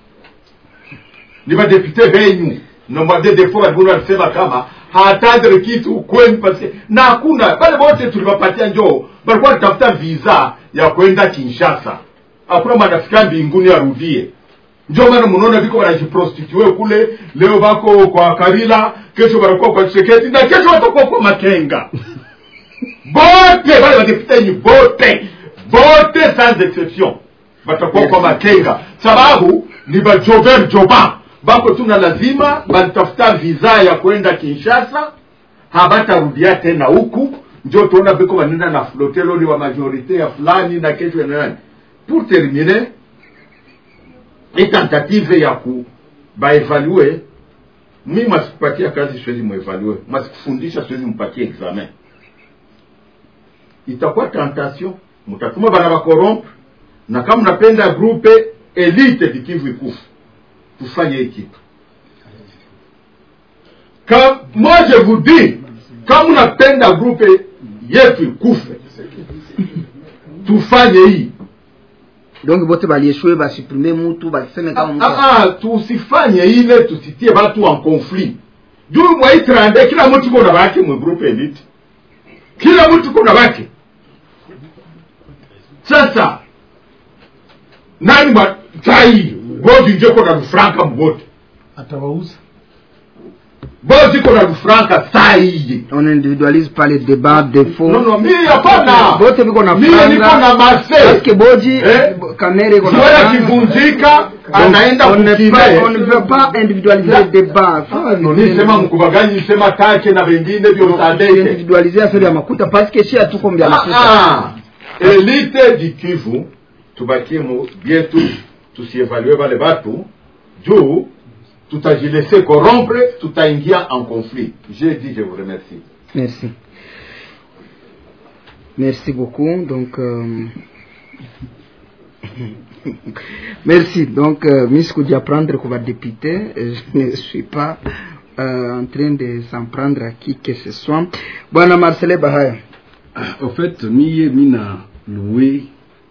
ni badepute benyu nomwambie defo walibuni walisema kama hatadre kitu kwenu paske na hakuna bale bote tuliwapatia njoo balikuwa nitafuta visa ya kwenda kinshasa hakuna mwanafika mbinguni arudie njo maana mnaona viko wanajiprostitue kule leo bako kwa kabila kesho wanakuwa kwa cheketi na kesho watakuwa kwa makenga bote bale badepitenyi bote bote sans exception batakuwa kwa makenga sababu ni bajover joba bako tuna lazima balitafuta visa ya kwenda kinshasa habatarudia tena huku njo tuona biko banenda na floteloli wa majorite ya fulani na kesho ya nani pour terminer hii tentative ya ku baevalue mi masikupatia kazi siwezi muevalue masikufundisha siwezi mpatie examen itakuwa tentation mutatuma bana bakorompe na kama mnapenda grupe elite vikivu ikufu tufanye hii kitu Ka, moi je vous dis kama unapenda grupe yetu ikufe tufanye hii donc bote balieshue basuprime mutu baseme kama mtu ah, ah, tusifanye ile tusitie batu en conflit juu mwaitrande kila mtu kuna bake mwe group elite kila mtu kuna bake sasa nani ma tai bozi nje kona lufranka mbote atawauza bozi kona lufranka sai on individualise pas les débats de faux non non mimi hapana bote biko na mimi niko na mase parce que boji Eh? kamera iko na Zoya franga. kivunjika Donc, anaenda on ne kukine. peut- on ne peut pas individualiser les débats nisema mkubaganyi sema take na vengine vyosadeke individualiser affaire ya makuta parce que shi hatuko mbya makuta Ah, elite du kivu tubakie mu bietu tusievalue bale batu juu tutajilese corrompre tutaingia en conflit j'ai dit je vous remercie Merci. Merci beaucoup. Donc, euh, merci. Donc, euh, Miss Koudia prendre comme député, euh, je ne suis pas euh, en train de s'en prendre à qui que ce soit. Bwana Marcele Bahaya. au fait miye mina loué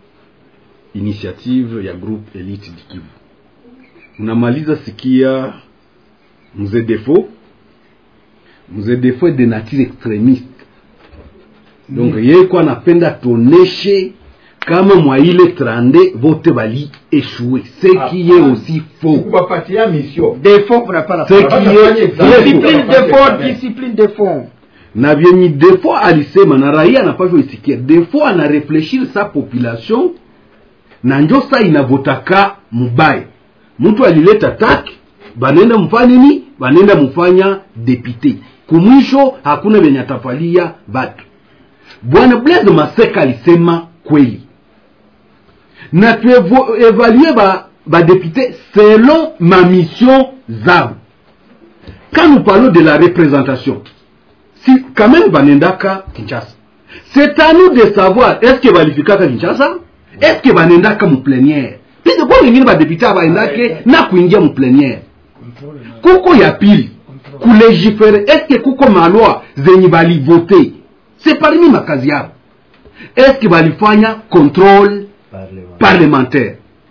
initiative ya groupe elite dikivu unamaliza sikia mzee defo mzee defo de nature extremiste donc mm. yeye kwa anapenda tuoneshe kama mwa ile trande vote bali eshue ce qui est aussi faux kubapatia mission Défaut, on n'a pas la Ce qui est faux. Discipline défaut, discipline défaut. na vyenye defo alisema na raia anapavyo isikia defo anarefleshir sa population na njo sa inavotaka mubaya mtu alileta taki banenda mfanya nini banenda mfanya depute kumwisho hakuna venye atafalia batu bwana blaise maseka alisema kweli na tuevalue ba badepute selon ma mission zabo quand nous parlons de la représentation si quand même banendaka kinshasa c'est à nous de savoir est ce que balifikaka kinshasa est ce que banendaka muplénière pise kwa wengine badepute abaendake na kuingia muplénière kuko ya pili kulegifere est ce que kuko malwa zenye balivote c'est parmi makazi yabo est ce que balifanya contrôle parlementaire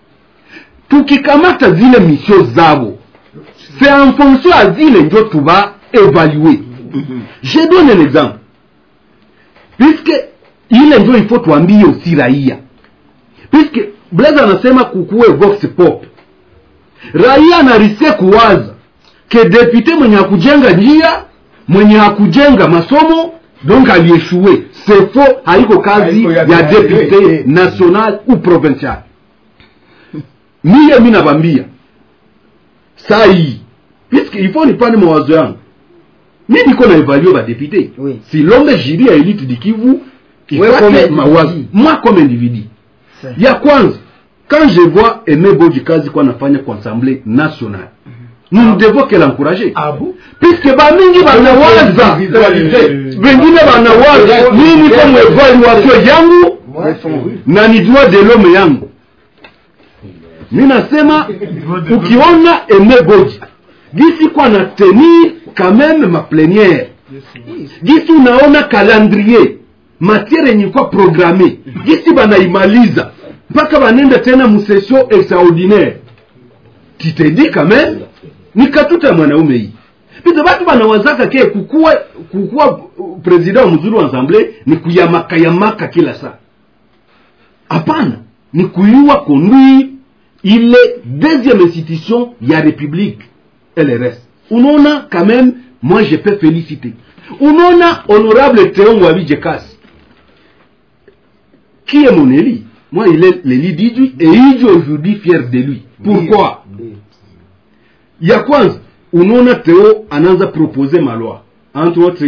tukikamata zile misio zabo c'est en fonction ya zile njo tuba évaluer je donne un exemple puisque ile njo ifo tuambie usi raia puisque blaise anasema kukuwe vox pop raia anarisie kuwaza ke depute mwenye hakujenga njia mwenye hakujenga masomo donc alieshue c'est faux haiko kazi Haiko ya ya kazi. depute national ou provincial miye mi nabambia saa hii puisque il faut nipande mawazo yangu mi niko na evalue badepute Oui. silombe jiri ya elite dikivu Ouais, comme ifate individu. mawazo moi comme individu C'est- ya kwanza quand je vois aime boji kazi kwa nafanya kwa assemblée nationale nous ne devons que l'encourager puisque bamingi banawaza wengine banawaza mimi niko mwevaluation yangu na ni droit de l'homme yangu mi nasema ukiona eme boji gisi kwa na tenir quand même ma plénière gisi unaona calendrier matiere yenye kwa programme gisi banaimaliza mpaka banenda tena musession extraordinaire titendi quand même ni katuta ya mwanaume hii pisa batu banawazaka ke kukuwa kukuwa uh, president wa mzuri wa assemble ni kuyamaka yamaka kila saa hapana ni kuyua conduire ile deuxième institution ya république lrs unaona quand même moi je peux féliciter unaona honorable teon wabijekasi qui est mon élu moi il est l'élu d'Idjui et Idjui aujourd'hui fier de lui pourquoi ya kwanza unaona teo anaanza propose malwa entre autres, hii loi ya réforme ya armée tout ça puisqu'ilichekesha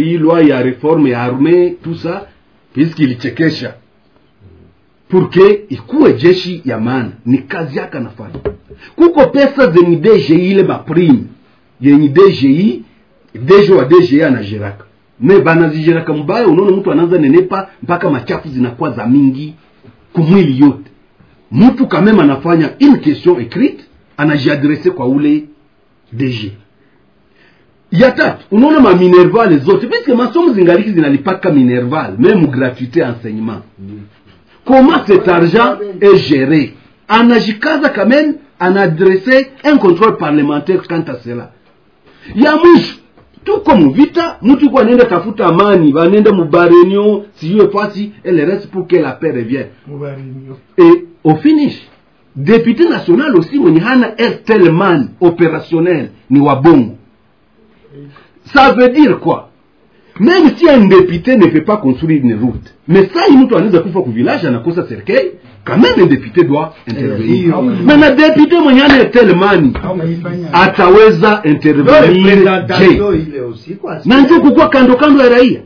purke ikuwe jeshi ya maana ni kazi yake anafanya kuko pesa zenye dgi ile maprime yenye dgi dejo wa dgi anajeraka me banazijeraka mbaya unaona mtu anaanza nenepa mpaka machafu zinakuwa za mingi kumwili yote mtu kameme anafanya une question écrite anajiadrese kwa ule dg ya tatu unaona maminervale zote puisque masomo zingaliki zinalipaka minerval meme gratuité enseignement comment cet argent est géré anajikaza quand même anaadresse un contrôle parlementaire quant à cela ya mwisho tuko muvita mtu iko anaenda tafuta amani banenda mubarenio siyue fasi et le reste pour que la paix revienne et au finish député national aussi mwenye hana estelman opérationnel ni wabongo ça veut dire quoi même si un député ne peut pas construire une route mais ça mtu anaweza kufa ku village anakosa serikali quand même un député doit intervenir mais na député mwenye ana estelmani ataweza intervenir je na njo kukuwa kando kando ya raia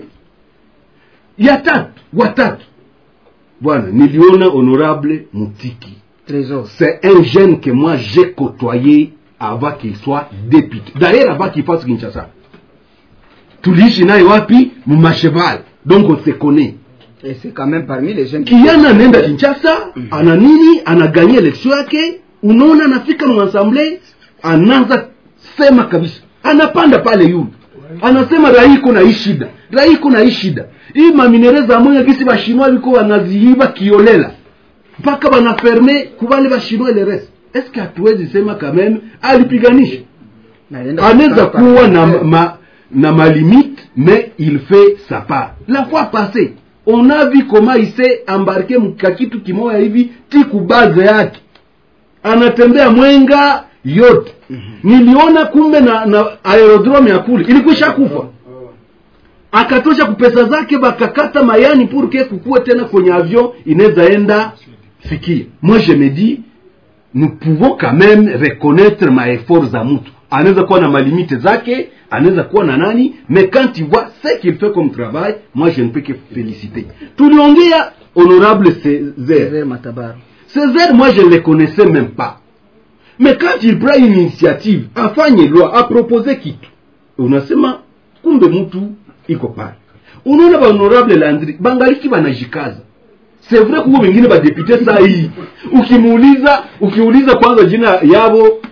ya tatu watatu bwana niliona honorable mutiki c'est un jeune que moi j'ai côtoyé avant qu'il soit député d'ailleurs avant qu'il fasse kinshasa tuliishi naye wapi mumasheval donc on se connaît Et c'est quand même parmi les jeunes kijana anaenda kinshasa ana nini anaganyia elektio yake unaona anafika mwasamble anaanza sema kabisa anapanda pale yule anasema rai iko na hii shida rai iko na hii shida hii maminere za moya gisi bashinwa biko wanaziiba kiolela mpaka banaferme kubale bashinwa ile reste eske hatuwezi sema kameme alipiganisha anaweza kuwa na ma, na malimite mais il fait sa part la fois passée on a vu comment il s'est embarqué mkakitu kimoya hivi tiku baze yake anatembea mwenga yote niliona kumbe na, na aerodrome ya kule ilikwisha kufa akatosha kupesa zake bakakata mayani purke kukuwe tena kwenye avion inaweza enda fikia moi je me dis nous pouvons quand même reconnaître maeffort za mtu anaweza kuwa na malimite zake anaweza kuwa na nani mais quand tu vois ce qu'il fait comme travail moi je ne peux que féliciter tuliongea honorable Césaire Matabaro Césaire moi je ne le connaissais même pas mais quand il prend une initiative afanye loi apropose kitu unasema kumbe mtu iko pale unaona bahonorable landri bangaliki banajikaza c'est vrai kuko wengine badepute saa hii ukimuuliza ukiuliza kwanza jina yabo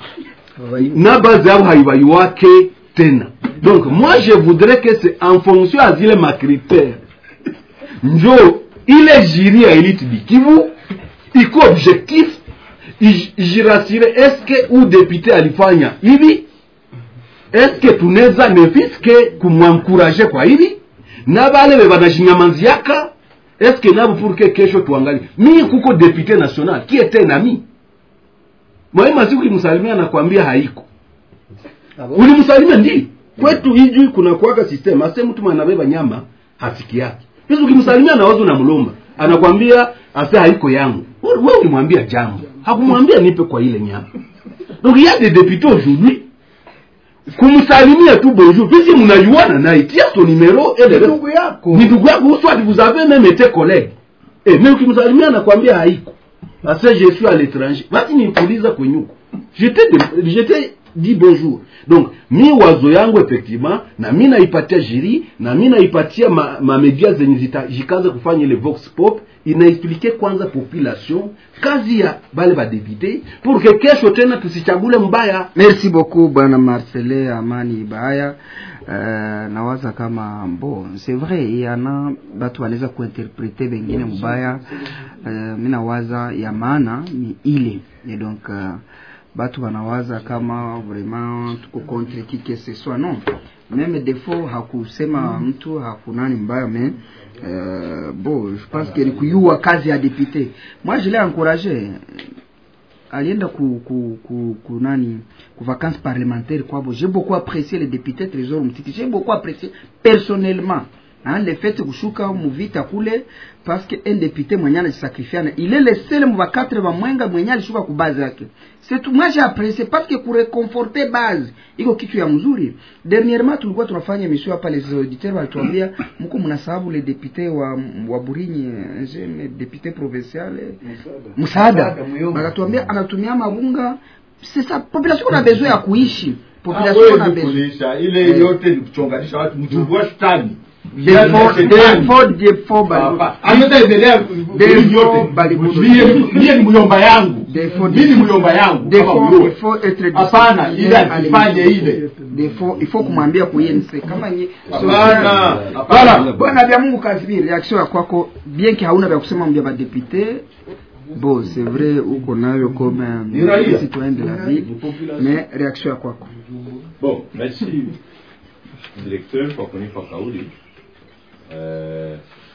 na bazi yabo haibaiwake tena donc moi je voudrais que c'est en fonction ya zile macritère njo ile jiri ya elite dikivu iko objectif jirasire eske u depute alifanya hivi eske tunaweza nefiske kumwankuraje kwa hivi na bale be banashinyamanziaka eske nabo purke kesho tuangalie mi kuko depute national qui était nami mwalimu asiku ulimsalimia nakwambia haiko ulimsalimia ndi kwetu hijui kuna kuwaka system ase mtu mwanabeba nyama hasiki yake pesa ukimsalimia nawazo na mlomba anakwambia ase haiko yangu we ulimwambia jambo hakumwambia nipe kwa ile nyama donc il y a des députés aujourd'hui kumsalimia tu bonjour puisque mnajuana naye tia son numéro et le reste ni ndugu yako soit vous avez même été collègue eh mais ukimsalimia nakwambia haiko ase je suis à l'étranger basi nipuliza kwenyuko j'étais j'étais dit bonjour donc mi wazo yangu effectivement na mi naipatia jiri na mi naipatia ma, ma media zenye zitajikaza kufanya ile vox pop inaexplike kwanza population kazi ya bale badepute pour que kesho tena tusichagule mbaya merci beaucoup bwana marcele amani baya uh, nawaza kama bo c'est vrai yana batu wanaweza kuinterprete bengine mbaya uh, mi nawaza ya maana ni ile et donc uh, batu wanawaza kama vraiment tuko contre qui que ce soit non même defo hakusema mtu hakunani mbaya mais euh, bon je pense que ni kuyua kazi ya député moi je l'ai encouragé alienda ku, ku, ku, ku nani ku vacances parlementaires kwabo j'ai beaucoup apprécié le député trésor mtiki j'ai beaucoup apprécié personnellement hein, le fait kushuka muvita kule parce que un député mwenye anajisacrifiana il est le seul mu bakatre ba mwenga mwenye alishuka ku base yake c'est tout moi j'ai apprécié parce que kureconforter base iko kitu ya mzuri dernièrement tulikuwa tunafanya émission hapa les auditeurs walituambia mko mnasababu le député wa wa Burinyi eh, je député provincial eh, msaada akatuambia anatumia mabunga c'est ça population kuna besoin ya kuishi population kuna hawezi besoin kulisha ile yote ni kuchonganisha watu mchungua shetani Therefore- therefore, therefore, bali- ametaendelea Therefore, yote bali- mie ni myomba yangu mi ni myomba yangu kama Therefore, Mluo. il faut être hapana ile discipliné à asifanye l'émission. ile Therefore, il faut kumwambia kuyense kama nye Hapana, So, hapana. Bwana- bwana vya mungu kazimiri reaction ya kwako bien que hauna vya kusema mbya badepute bo c'est vrai uko nayo comme Ni raia. un citoyen de la ville mais reaction ya kwako bon merci directeur kwa kunipa kauli eh,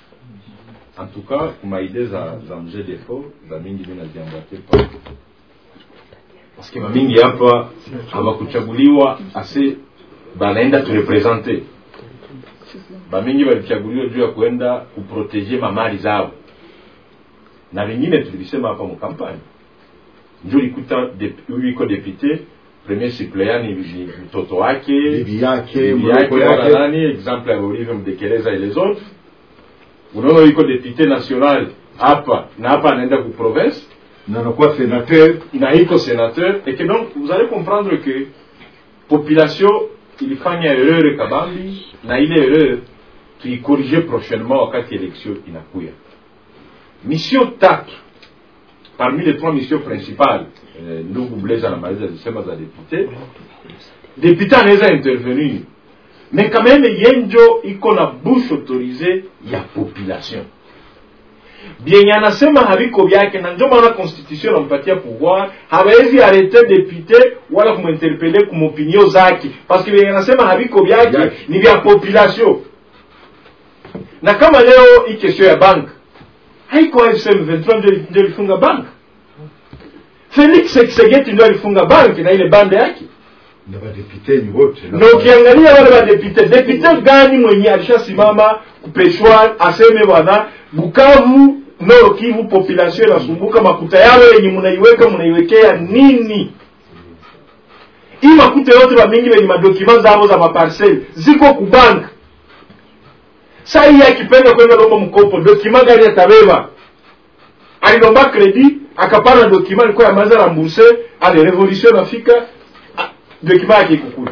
en tout cas kuma idee za za mzee defo za mingi mi naziambate pa paske mamingi hapa hawakuchaguliwa ase banaenda turepresente bamingi walichaguliwa juu ya kuenda kuproteje mamali zao na vingine tulivisema hapa mukampani njo likuta dep- huyu iko depute premier suppleant ni ni mtoto wake Bibi yake, bibi mdogo yake wala yake. nani exemple ya Olive Mdekeleza et les autres unaona iko député national hapa na hapa anaenda ku province na anakuwa sénateur na iko sénateur et que donc vous allez comprendre que population ilifanya erreur kabambi na ile erreur tuikorige prochainement wakati election inakuya mission tatu parmi les trois missions principales eh, ndugu blaise anamaliza zisema za député député anaweza intervenir mais quand même yenjo iko na bouche autorisée ya population vyenye anasema haviko vyake na ndio maana constitution nampatia pouvoir hawezi arete député wala kuminterpele kumopinio zake parce que vyenye anasema haviko vyake ni vya population na kama leo hii kesho ya bank haiko fsm 23 ndio ndio ilifunga bank felix sekisegeti ndio alifunga bank na ile bande yake na badepute ni wote na ukiangalia wale madepite depute gani mwenye alishasimama kupeshwa aseme bwana bukavu nord kivu population inasumbuka makuta yao yenye mnaiweka mnaiwekea nini hii makuta yote bamingi wenye madokima zao za maparcel ziko kubank saa hii akipenda kwenda lomba mkopo dokima gani atabeba alilomba kredi akapana dokima ilikuwa yamaza ramburse ale revolution nafika dokima yake ikukula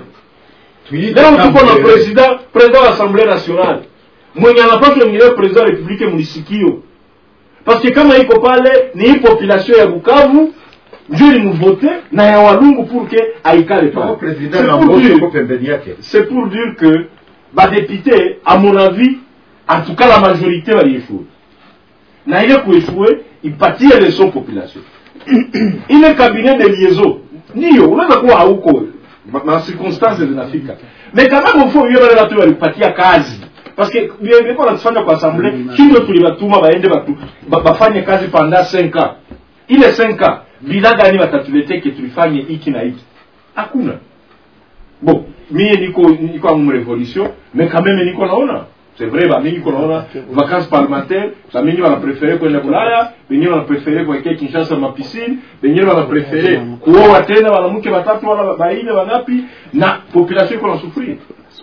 leo tuko na president president wa assemblée nationale mwenye anapaswa mwingine president wa republike mlisikio parce que kama iko pale ni hii population ya bukavu ndio ilimvote na ya walungu pour que aikale pale president C'est na pour mbote dire- uko pembeni yake c'est pour dire que badepute à mon avis en tout cas la majorité walieshue na ile kueshue ipatie leson population ile cabinet de liaison ndiyo unaweza kuwa hauko ma- ma circonstances zinafika mais quand même faut hiyo wale watu walipatia kazi parce que ingekuwa natufanya kwa assemblée hindo tulibatuma baende batu ba- bafanye kazi pendant 5 ans ile 5 ans bila gani watatuletea ke tulifanye hiki na hiki hakuna bon mie niko niko en révolution mais quand même niko naona c'est vrai bamingi ko naona vacances parlementaires bamingi wanapréféré kwenda bulaya wengine wanapréféré kuwekea kinshasa mapisine wengine wanapréféré kuoa tena wanamke watatu wala baine wangapi na population iko na sufrir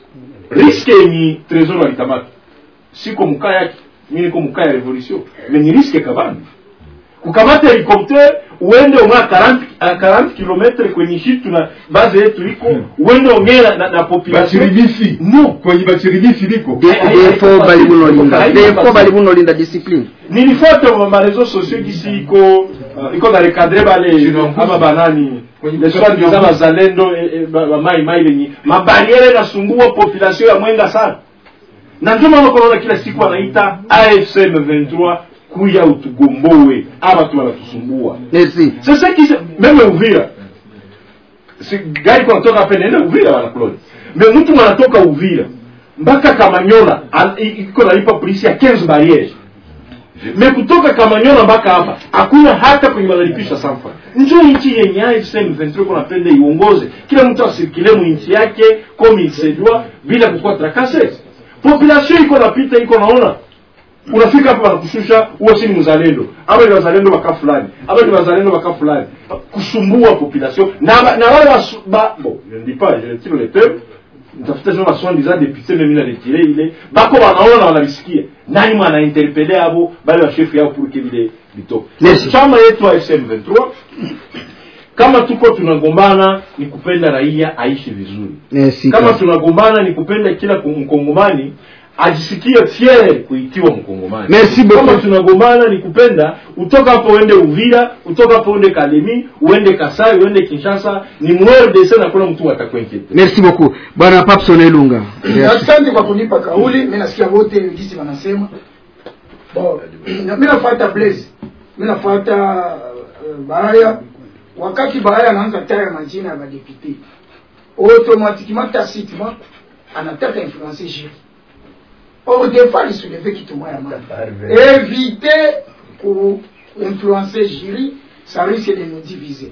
riske yenye trésor walikamata siko mukaa yake mi niko mukaa ya révolution mais ni riske kabambi kukamata helikopter uende umwa 40 a 40 kilometre kwenye shitu na base yetu iko uende ongea na, na, na population bachirimisi no kwenye bachirimisi liko defo bali bunolinda defo bali bunolinda discipline nilifuata ma ma réseaux sociaux gisi iko uh, iko na recadre bale ama banani les soins disant bazalendo eh, eh, ba- bamai mai lenye mabariere nasumbua population ya mwenga sana na ndio maana unaona kila siku anaita AFC M23 kuya utugombowe ama tu wanatusumbua merci sasa kisa meme Uvira si gari kwa kutoka hapa nenda Uvira wana Claude mais mtu anatoka Uvira mpaka Kamanyola an- i- iko nalipa polisi ya 15 barrières me kutoka Kamanyola mpaka hapa hakuna hata kwenye wanalipisha sanfa. Njoo nchi yenye AFC M23 kuna pende iongoze, kila mtu asirikile mu nchi yake comme il se doit bila kukuwa trakase. population iko napita iko naona unafika hapa wanakushusha huo si ni mzalendo ama ni wazalendo waka fulani ama ni wazalendo waka fulani kusumbua population na ba- na wale wasu- ba bon je ne dis pas je ne tire le peuple nitafuta sema soi disant député mimi na retire ile bako wanaona na wanavisikia nani mwana interpele abo bale wa chef yao pour que vile vitoke Yes. chama yetu wa SM23 kama tuko tunagombana ni kupenda raia aishi vizuri Merci. kama tunagombana ni kupenda kila ku- mkongomani ajisikie fier kuitiwa mkongomani Merci beaucoup. kama tunagombana ni kupenda utoka hapo uende uvira utoka hapo uende kalemi uende kasai uende kinshasa ni mwrdc na kuna mtu atakwenkete merci beaucoup bwana papson elunga asante kwa kunipa kauli mi nasikia wote gisi wanasema bon na- mi nafuata blaze mi nafuata uh, bahaya wakati bahaya anaanza taya majina ya badepute automatiquement tacitement anataka influencer juri or des fois lisouleve kitu moya mana éviter kuinfluencer juri ça risque de nous diviser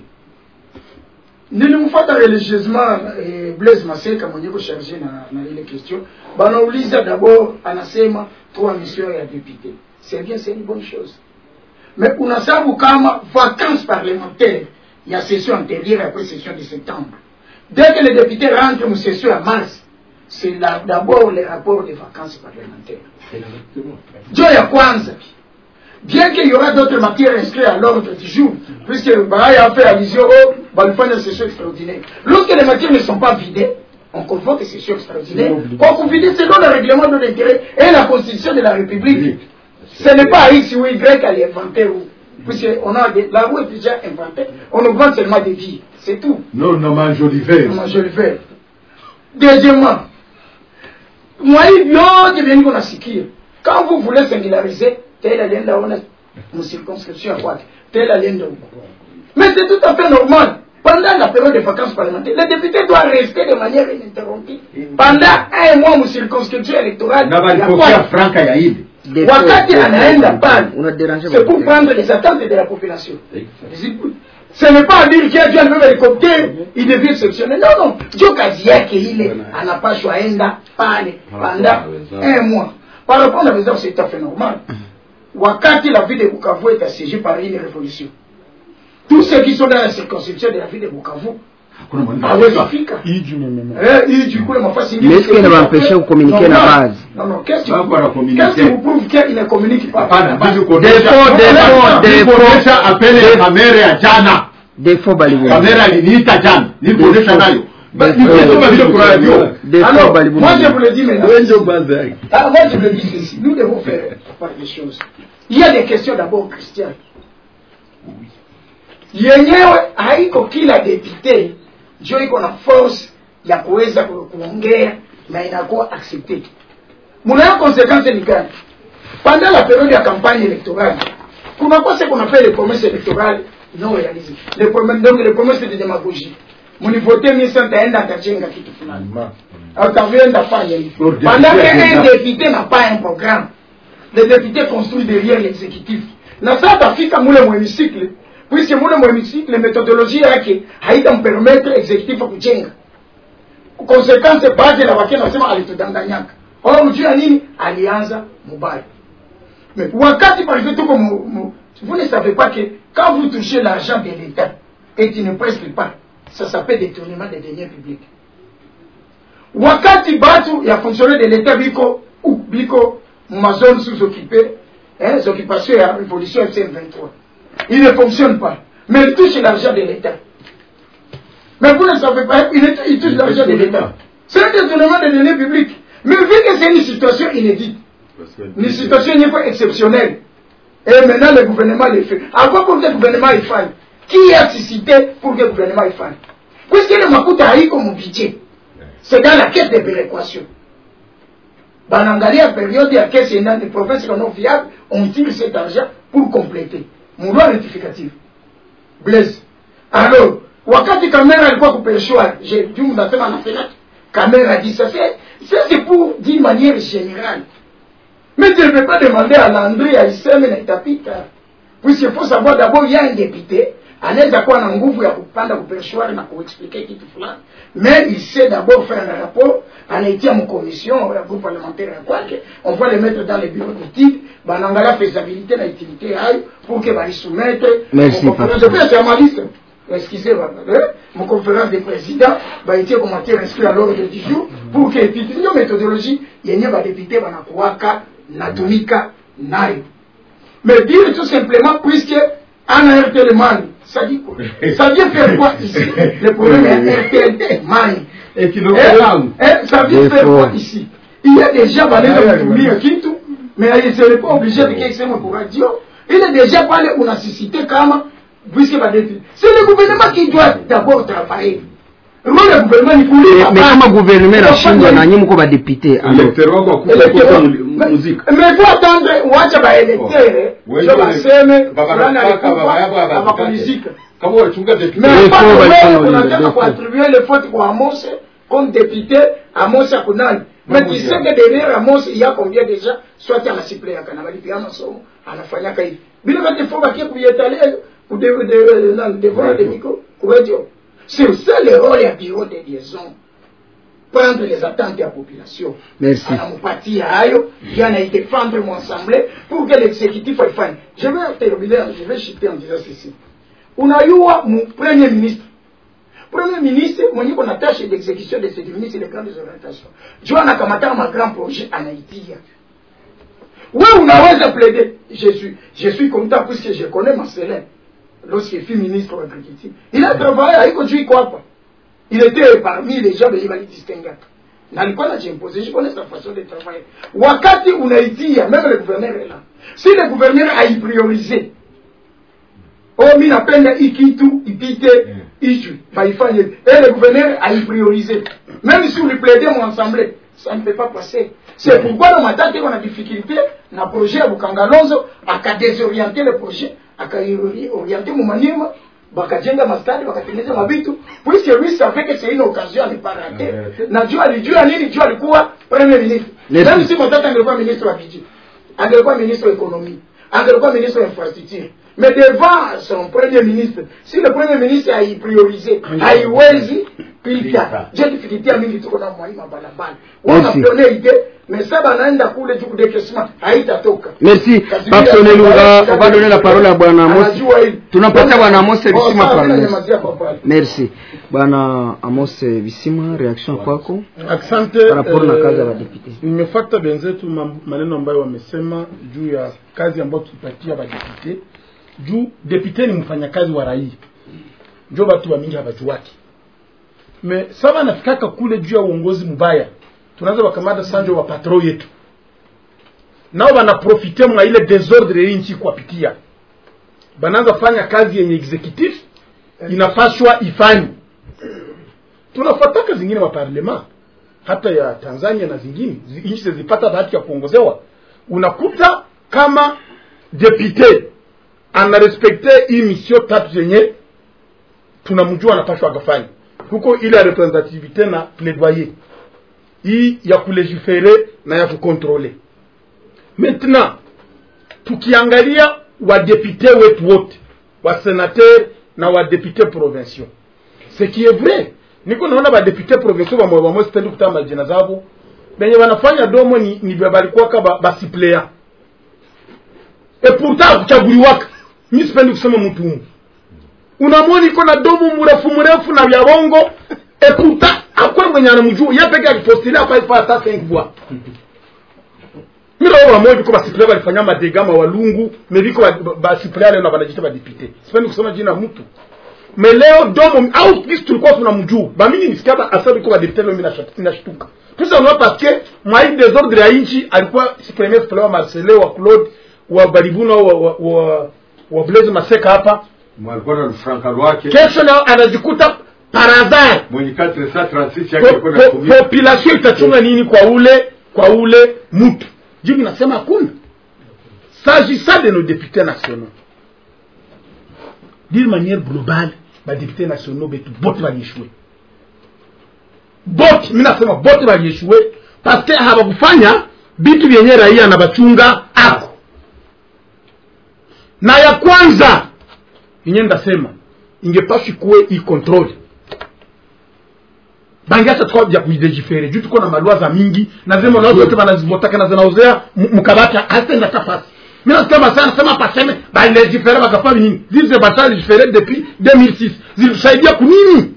nilimfuata religieusement eh, blaise maseka mwenye kusharge na, na ile question banauliza d'abord anasema trois missions ya député c'est bien c'est une bonne chose mais unasabu kama vacances parlementaires ya session antérieure après session de septembre dès que les députés rentrent en session à mars c'est la- d'abord le rapport des vacances parlementaires jo ya kwanza bien qu'il y aura d'autres matières inscrites à l'ordre du jour, puisque Bahaya a fait allusion au Balfan de session extraordinaire. Lorsque les matières ne sont pas vidées, on convoque ces sessions extraordinaires pour qu'on vidé selon le règlement de l'intérêt et la constitution de la République. Ce n'est pas X ou Y à l'inventer, puisqu'on a des, la roue est déjà inventée, on augmente seulement des vies, c'est tout. non na majoliver Moi, je le fais. Deuxièmement, moi, vyote vyenye kunasikia quand vous voulez singulariser tel alienda ona mcirconscription ya kwake tel alienda huko mais c'est tout à fait normal pendant la période de vacances parlementaires le député doit rester de manière ininterrompue pendant un mois mcirconscription électorale na ya walipokea kwake franka ya ile wakati anaenda pale unaderange c'est pour prendre les attentes de la population ce n'est pas à dire qu'il y a Dieu un hélicoptère il devient exceptionnel non non Dieu kazi yake ile anapashwa enda pale pendant un mois par rapport à raison c'est tout à fait normal wakati la ville de Bukavu est assiégée par une révolution tous ceux qui sont dans la circonscription de la ville de Bukavu hawezi fika eh iju kule mafasi ingine Mais est-ce qu'il va empêcher de communiquer Non, la non. base non non qu'est-ce qui Sasa wanakommunique. qu'est-ce qui vous prouve qu'il ne communique pas Hapana, Défaut, défaut, défaut. nilikuonyesha apele ya kamera ya jana defo balibu kamera aliniita jana nilikuonyesha nayo Ba- nikisoma vile kwa radio Alors, balibu moi je vous le dis maintenant. Ah, moi je vous le dis ceci. Nous devons faire par des choses. Il y a des questions d'abord christianes. yenyewe haiko kila depute njo iko na force ya kuweza ku- kuongea na inakuwa accepted munayo konsequence ni gani pendant la période ya campagne électorale kunakuwa se qu'on appelle les promesses électorales non réalisées les promesses donc les promesses de démagogie munivote misa ntaenda ntajenga kitu fulani ataenda fanya hivi pendant qu'un député n'a pas un programme le député construit derrière l'exécutif na saa tafika mule mhémicycle puisque mule mhémicycle méthodologie yake haitampermettre exécutif kujenga conséquence baadhi na wake nasema alitudanganyaka or mjuu ya nini alianza mubaya mais wakati par exemple tuko mu- mu- vous ne savez pas que quand vous touchez l'argent de l'état et tu ne prestes pas ça s'appelle détournement des deniers publics wakati batu ya fonctionnaire de l'état biko ou biko mazone sous-occupée hein, les occupations ya révolution FC23 il ne fonctionne pas mais il touche l'argent de l'état mais vous ne savez pas il, est- il touche l'argent de l'état c'est un détournement des deniers publics mais vu que c'est une situation inédite une situation n'est pas exceptionnelle et maintenant le gouvernement le fait à quoi pour que le gouvernement il fasse qui a suscité pour que le gouvernement il fasse puisque le makuta haiko mon budget c'est dans la caisse de péréquation banaangalia période ya caisse enda des provinces non viables on tire cet argent pour compléter mon loi rectificative blaise alors wakati kamera alikuwa kupeshwa juu nasema na fenêtre kamera dit ça c'est ça c'est pour d'une manière générale mais tu ne peux pas demander à Landry à Issem na itapita puisque faut savoir d'abord ya un député anaweza kuwa na nguvu ya kupanda kuperchoir na kuexplike kitu fulani mais il sait d'abord faire un rapport anaitia mcommission ya groupe parlementaire ya kwake on va le mettre dans le bureau d'étude banaangalia faisabilité na utilité yayo pour que baisoumettre Merci, conférence de presse ya maliste excusez moi mon conférence des présidents baitie comme matière inscrit à l'ordre du jour pour que étude ndio méthodologie yenye badepute banakuwaka natumika nayo mais dire tout simplement puisque en RTL Mani, ça dit quoi Ça vient faire quoi ici Le problème est RTL Mani. Et qui nous Eh, regarde. eh, Ça vient faire quoi ici Il y a déjà parlé de Mourir Kintu, mais il ne serait pas obligé de quelque chose pour radio. Il est déjà parlé, on a suscité comme, puisque va défi- C'est le gouvernement qui doit d'abord travailler. Le rôle du gouvernement ni kulipa. me kama gouvernement nashindwa na nyinyi mko badepute Electeur wako wakufa kufa mu- muzika Mais faut attendre, wacha baelektere, Wewe sio ndio- baseme, baba fulani nataka, baba alikufa, yako abakutake. abapumzika. kama wachunga deputy Mais Defo hapana walifanya wewe ule, unataka defo. kuattribuer le faute kwa Amos comme député Amos ya kunani mais tu sais que derrière Amos il y a combien déjà soit ana suppléant kana balipia masomo anafanyaka hivi bila kati faut bakie kuietaler ku de de nan devant le micro ku radio c'est ça le rôle ya bureau de liaison prendre les attentes ya population Merci. anamupatia hayo ye anaidefendre mwensemble pour que l'exécutif aifanye je vais terminer je vais chuter en disant ceci unayua mu premier ministre premier ministre mwenye kuna tâche d'exécution de ce ministre de grandes orientations jo anakamataka ma grand projet anaitia we unaweza plaider je suis je suis content puisque je connais Marcelin lorsqu'il fut ministre de l'agriculture il a travaillé haiko juu iko hapa il était parmi les gens wenye walidistingaka na alikuwa najimpose je connais sa façon de travailler wakati unaitia même le gouverneur est là si le gouverneur aipriorise oh mi napenda hii kitu ipite hichu baifanye et le gouverneur aipriorise même si uliplaide mon assemblée ça ne peut pas passer c'est pourquoi na matati iko na difficulté na projet ya bukangalonzo akadésorienter le projet akaorienter mu maniema bakajenga mastadi bakatengeneza mabitu puisque lui savait que c'est une occasion à ne pas rater na juu alijua nini juu alikuwa premier ministre Merci. même si matata angekuwa ministre wa budget angekuwa ministre wa économie angekuwa ministre wa infrastructure mais devant son premier ministre si le premier ministre aipriorise haiwezi pita je difficulté ya mingi tuko na mwai mabalabala Merci. wanapone ide mais sa banaenda kule juu kudekesma haitatoka merci Kazi Papson bila- Elunga on va donner la parole à bwana Amos Anajua hili. tunapatia bwana Amos Oh, Bisima sawa, parole mimi namalizia kwa pale. merci bwana Amos Bisima reaction kwako Asante. Par rapport na eh, kazi ya badepute. Nimefuata benzetu mam- maneno ambayo wamesema juu ya kazi ambayo tulipatia badepute. Juu depute ni mfanyakazi wa raia, njo batu wa mingi habajuwaki. Me saba nafikaka kule juu ya uongozi mbaya, tunaanza wakamata sanjo wa patro yetu, nao banaprofite mwa ile desordre hii nchi kuwapitia, banaanza fanya kazi yenye executive inapashwa ifanye. Tunafataka zingine wa parlement hata ya Tanzania na zingine zi- nchi zilipata bahati ya kuongozewa, unakuta kama depute anarespekte hii misio tatu zenye tunamjua anapashwa akafanya huko, ile ya representativite na plaidoyer, hii ya kulegifere na ya kukontrole. Maintenant tukiangalia wadepute wetu wote wasenateur na wadepute provinciaux ce qui est vrai niko naona badepute provinciaux bamwe bamwe sipendi kutama majina zabo benye wanafanya domo ni, ni bya balikuwaka ba, basiplea e pourtant akuchaguliwaka mi sipendi kusema mtu umu unamwona iko na domo mrefu mrefu na vya bongo e pourtant akwe mwenye anamjua ye peke akipostile akaifa hata 5 voix mira wa moja ko basiplea balifanya madega mawalungu meviko basiplea leo na banajita badepute sipendi kusema jina ya mtu me leo domo au kisi tulikuwa tunamjua bamini nisikia ba asabi kwa badepute leo mimi nashtuka tusa unwa parce que mwai desordre ya nchi alikuwa si premier suppléant wa Marcelo wa Claude wa Baribuna wa wa, wa, wa Blaise Maseka hapa mwalikuwa na franka lwake kesho leo anajikuta par hasard mwenye 436 Po- yake alikuwa na po- kumia population itachunga nini kwa ule kwa ule mtu jibu nasema hakuna s'agissant de nos députés nationaux d'une manière globale badéputé nationaux betu bote balieshue bote mi nasema bote balieshue paske habakufanya bitu vyenye raia na bachunga ako na ya kwanza yenye ndasema ingepashwi kuwe i control bangiacha tukao vya kuidegifere juu tuko na malua za mingi na zile malua zote banazivotaka na zinaozea mu- mukabati hazitenda hata fasi mina sikia basa nasema paseme balegifere bakafanya nini zize basa legifere depuis 2006 zilitusaidia kunini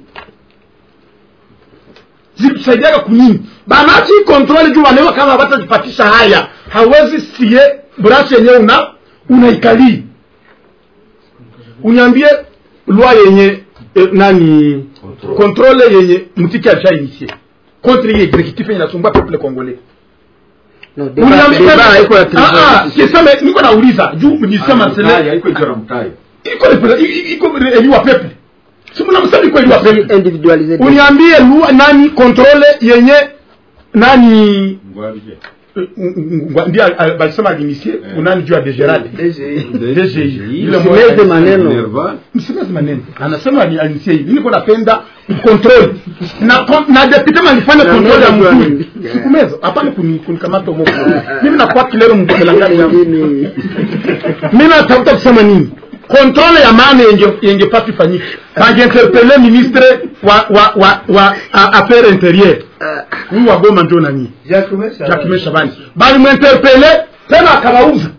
zilitusaidiaga kunini banachi kontroli juu wanaewa kama batajipatisha haya hawezi sie brashi yenyewe una unaikalii uniambie lwa yenye eh, nani kontrole yenye mtiki alishainisie contre hii executif yenye nasumbua peuple congolais Uniambie- Ah, ah, kiseme niko nauliza juu nisema sele iko repre- i- i- iko eliwa peuple si mnamsema iko eliwa peuple uniambie lua nani kontrole yenye nani Ngwa- ndio al- al- balisema alinisie unani juu ya degerade DGI. Ile Msimeze moja- maneno. msimeze maneno anasema ali- alinisie hivi niko napenda control na kon- na depute malifanya Na control ya meza mzuri bwana. sikumeza hapana kuni- kunikamata moko mimi nakuwa kilero mkelangani yangu mimi natafuta kusema nini kontrole ya maana yenge yengepaswa ifanyike bangeinterpele ministre wa wa wa wa a- affaire intérieure huyu wa Goma ndio nani Jacques Shabani bali mwinterpele tena akabauza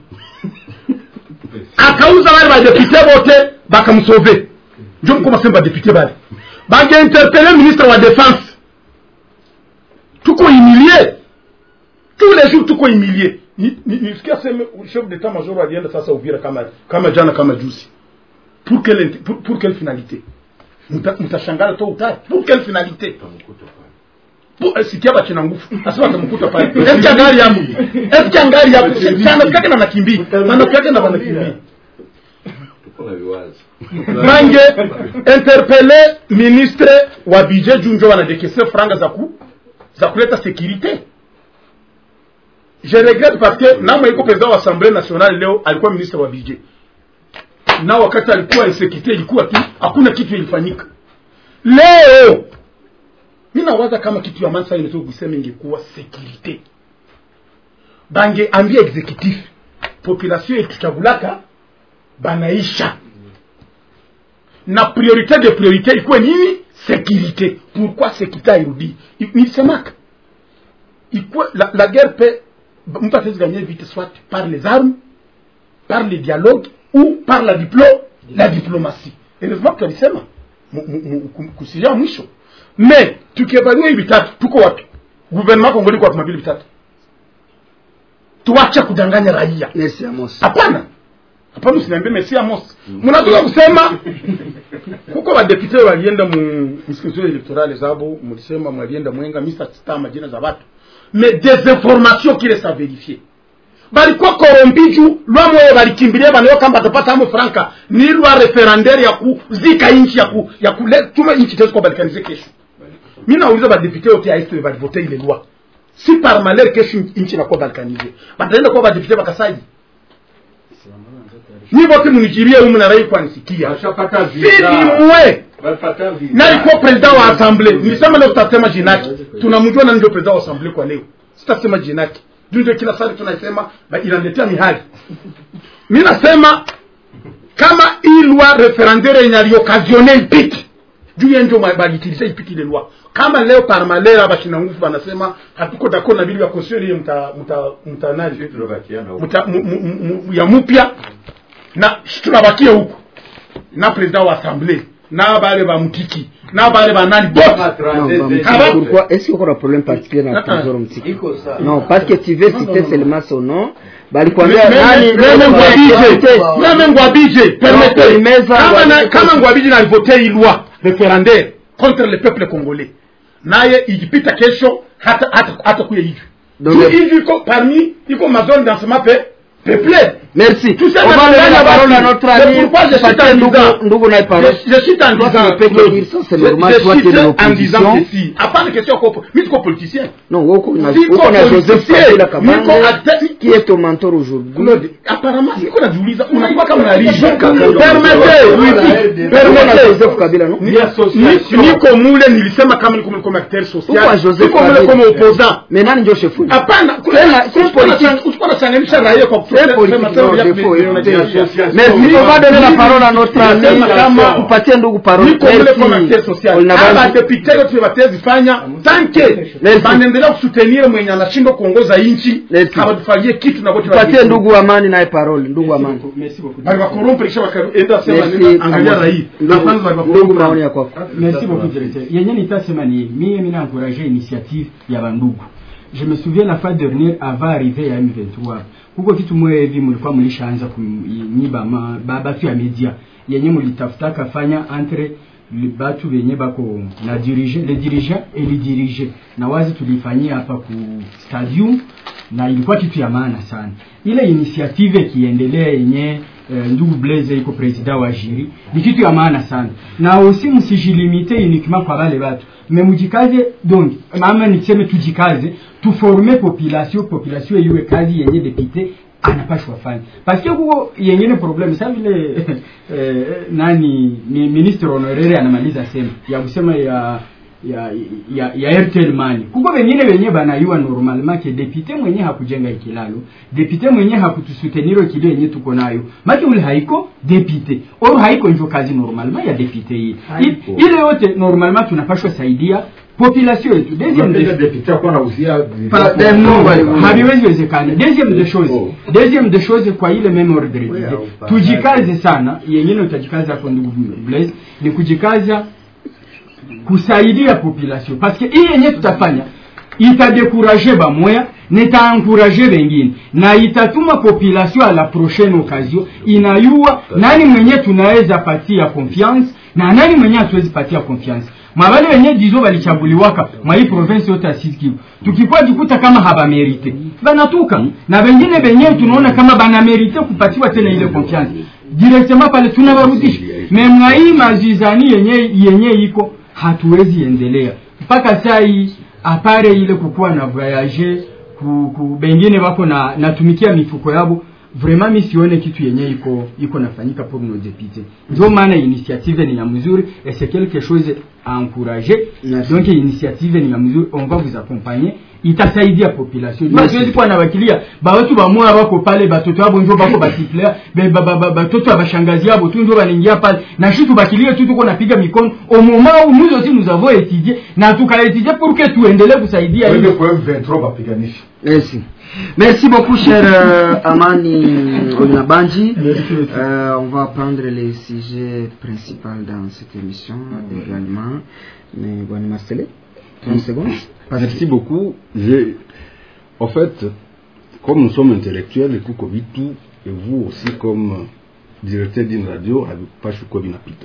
akauza wale badepute bote bakamsove njo mko masema badepute bale bangeinterpele ministre wa défense tuko humilie tous les jours tuko humilie Ni- ni- nisikia seme chef d'état major alienda sasa uvira kama kama jana kama juzi pour quelle int- pour, pour quelle finalité Mta- mtashangala to utari pour quelle finalité Pour- eh, sikia bachina nguvu asema atamkuta pale eske angari yapo eske angari yapo sana kake na nakimbia sana kake na banakimbia mange interpele ministre wa budget juu njo wanadekese franga za ku za kuleta sécurité je regrette parce que namwe iko president wa assemblée nationale leo alikuwa ministre wa budget na wakati alikuwa insécurité ilikuwa tu hakuna kitu ilifanyika leo mi nawaza kama kitu ya mansa inaweza kusema ingekuwa sécurité bange ambia exécutif population ilituchagulaka banaisha na priorité de priorité ikuwe nini sécurité pourquoi sécurité airudi nilisemaka ikuwe la, la guerre peut mtu atawezi gagner vite soit par les armes par le dialogue ou par la diplo la diplomatie heureusement tulisema mu- mu- mu- ku- kusiria mwisho mais tukievaluer hivi vitatu tuko wapi gouvernement kongoli kwa mabili vitatu tuache kudanganya raia hapana hapana usiniambie mesi amos mnatoka kusema kuko badepute walienda mu msikizio electorale zabo mlisema mwalienda mwenga misa sita majina za watu mais des informations kile sa verifier balikuwa korompi juu lwa moyo balikimbilia banayo kamba batapata amo franka ni lwa referendaire ya kuzika inchi ya ku ya kule tuma inchi tezo kwa balikanize kesho mi nauliza badepute yote ya este balivote ile lwa si par malheur kesho inchi inakuwa balkanize bataenda kuwa badepute bakasaji ni vote munijirie humu na rai kwanisikia sidimwe nalikuwa president wa assemble nilisema leo tutasema jinaki tunamjua nani ndio president wa assemble kwa leo sitasema jinaki juu ndio kila sari tunasema ba- inaletea mihali mi nasema kama hii loi referendaire yenye aliokasione ipiti juu ye ndio balitilize ipiti ile loi kama leo par malheur bashina nguvu banasema hatuko d'accord na bili ya constitution ile mta mta mta nani mta mu- mu- mu- mu- ya mupya na tunabakia huko na president wa assemblée na bale ba mutiki na bale ba nani bote Kaba- Pourquoi Est-ce qu'il y aura un problème particulier dans Ah, ah. Trésor Mtiki Non, parce que tu veux citer seulement son nom. Balikwambia Meme- nani meme Ngwabije, meme Ngwabije, permettez. Imeza Kama na- Ngwabije. kama ngwabiji na alivote hii loi referendaire contre le peuple congolais naye ikipita kesho hata hata hata kuya hivi Donc, Juu hivi iko parmi iko mazone dansement pe peuplé Merci. Tout ça, On va dans le donner la Ghana, parole à basi. notre C'est ami. pourquoi je cite Patrick en Ndugu- disant- Ndugu naye parole. Je- je cite en Toi, tu disant, ne peux que Claude, dire ça, c'est je- normal, je toi, tu es cite de en disant l'opposition. ceci. Hapana question yako, mimi siko politicien. Non, Woko, na- Niko Woko na Joseph politicien, Kabila niko Kabande, acteur- qui est ton mentor aujourd'hui. Claude, apparemment niko najiuliza unakuwa kama unalisha. Permettez, Permettez, oui, oui. Permettez. Joseph Kabila, non Ni- ni- niko mule nilisema kama niko mule comme acteur social Pourquoi Joseph niko mule Kabila comme opposant Mais nani ndio chef hapana Tena, si politique. uchukua nachanganisha raia kwa C'est politique. kusema Association ya- Defo, ya- écoutez. ya- association. Merci, on va donner la parole à notre ami. Nasema kama- Tupatie ndugu parole. niko mule Merci. kwa acteur social Olina aba Banji. depute yote batezifanya tanke banaendelea kusutenir mwenye anashindwa kuongoza inchi habatufagie kitu na bote Tupatie ndugu Amani naye parole, ndugu Amani. bali bakorompe kisha bakaenda sema Merci, nenda angalia Amani. rai na kwanza bali Ndugu bakorompe maoni ya kwako. Merci beaucoup directeur. yenye nitasema ni mie mina encourage initiative ya bandugu je me souviens la fois dernière avant arrivé ya M23 kuko kitu mwe hivi mlikuwa mlishaanza kunyiba ma- ba- batu ya media yenye mulitafutaka fanya entre li- batu benye bako na dirige le dirigeant et le dirige na wazi tulifanyia hapa ku stadium na ilikuwa kitu ya maana sana ile initiative ikiendelea yenye eh, ndugu Blaise iko president wa jiri ni kitu ya maana sana na aussi msijilimite uniquement kwa wale watu mais mujikaze donc mama niseme tujikaze tuforme population population iwe kazi yenye député anapashwa fanya parce que huko yengine problem sa vile eh, nani ni ministre honoraire anamaliza sema ya kusema ya ya ya, ya Airtel Money kuko wengine wenye banayua normalement ke depute mwenye hakujenga ikilalo depute mwenye hakutusuteniro kile yenye tuko nayo maki ule haiko depute or haiko hivyo kazi normalement ya depute hii I- ile yote normalement tunapashwa saidia population yetu deuxième des depute akuwa nauzia Pa- eh, no, haviwezi wezekana deuxième de chose deuxième de chose kwa ile même ordre d'idée tujikaze sana yengine utajikaza hapo ndugu Blaise ni kujikaza kusaidia population parce que hii yenye tutafanya itadekuraje bamoya nitaencourage wengine na itatuma population à la prochaine occasion inayua nani mwenye tunaweza patia confiance na nani mwenye hatuwezi patia confiance mwabale wenye dizo walichaguliwaka mwa hii province yote ya Sud Kivu tukikuwa jikuta kama habamerite banatuka na wengine wenye tunaona kama banamerite kupatiwa tena ile confiance directement pale tunawarudisha me mwa hii mazizani yenye yenye iko hatuwezi endelea mpaka saa hii apare ile kukuwa na voyage ku, ku bengine wako na natumikia mifuko yabo vraiment mi sione kitu yenye iko iko nafanyika pour nos députés ndio maana initiative ni ya mzuri et c'est quelque chose à encourager donc initiative ni ya mzuri on va vous accompagner itasaidia population Merci. siwezi kuwa nawakilia bawatu bamoya wako pale batoto abo njo bako basiplea batoto ya bashangazi yabo tu njo banaingia pale na shi tubakilie tu tuko napiga mikono au moment où nous aussi nous avons étudié na tukaétudier pour que tuendelee kusaidia Wende hiyo kwa M23 bapiganisha Merci. Merci beaucoup, cher euh, Amani Olinabanji. Euh, on va prendre les sujets principaux dans cette émission également. Mais bon, Marcelé, 30 secondes. Merci beaucoup. Je, en fait, comme nous sommes intellectuels, et kuko vitu, et vous aussi comme euh, directeur d'une radio, avec Pachuko Binapita.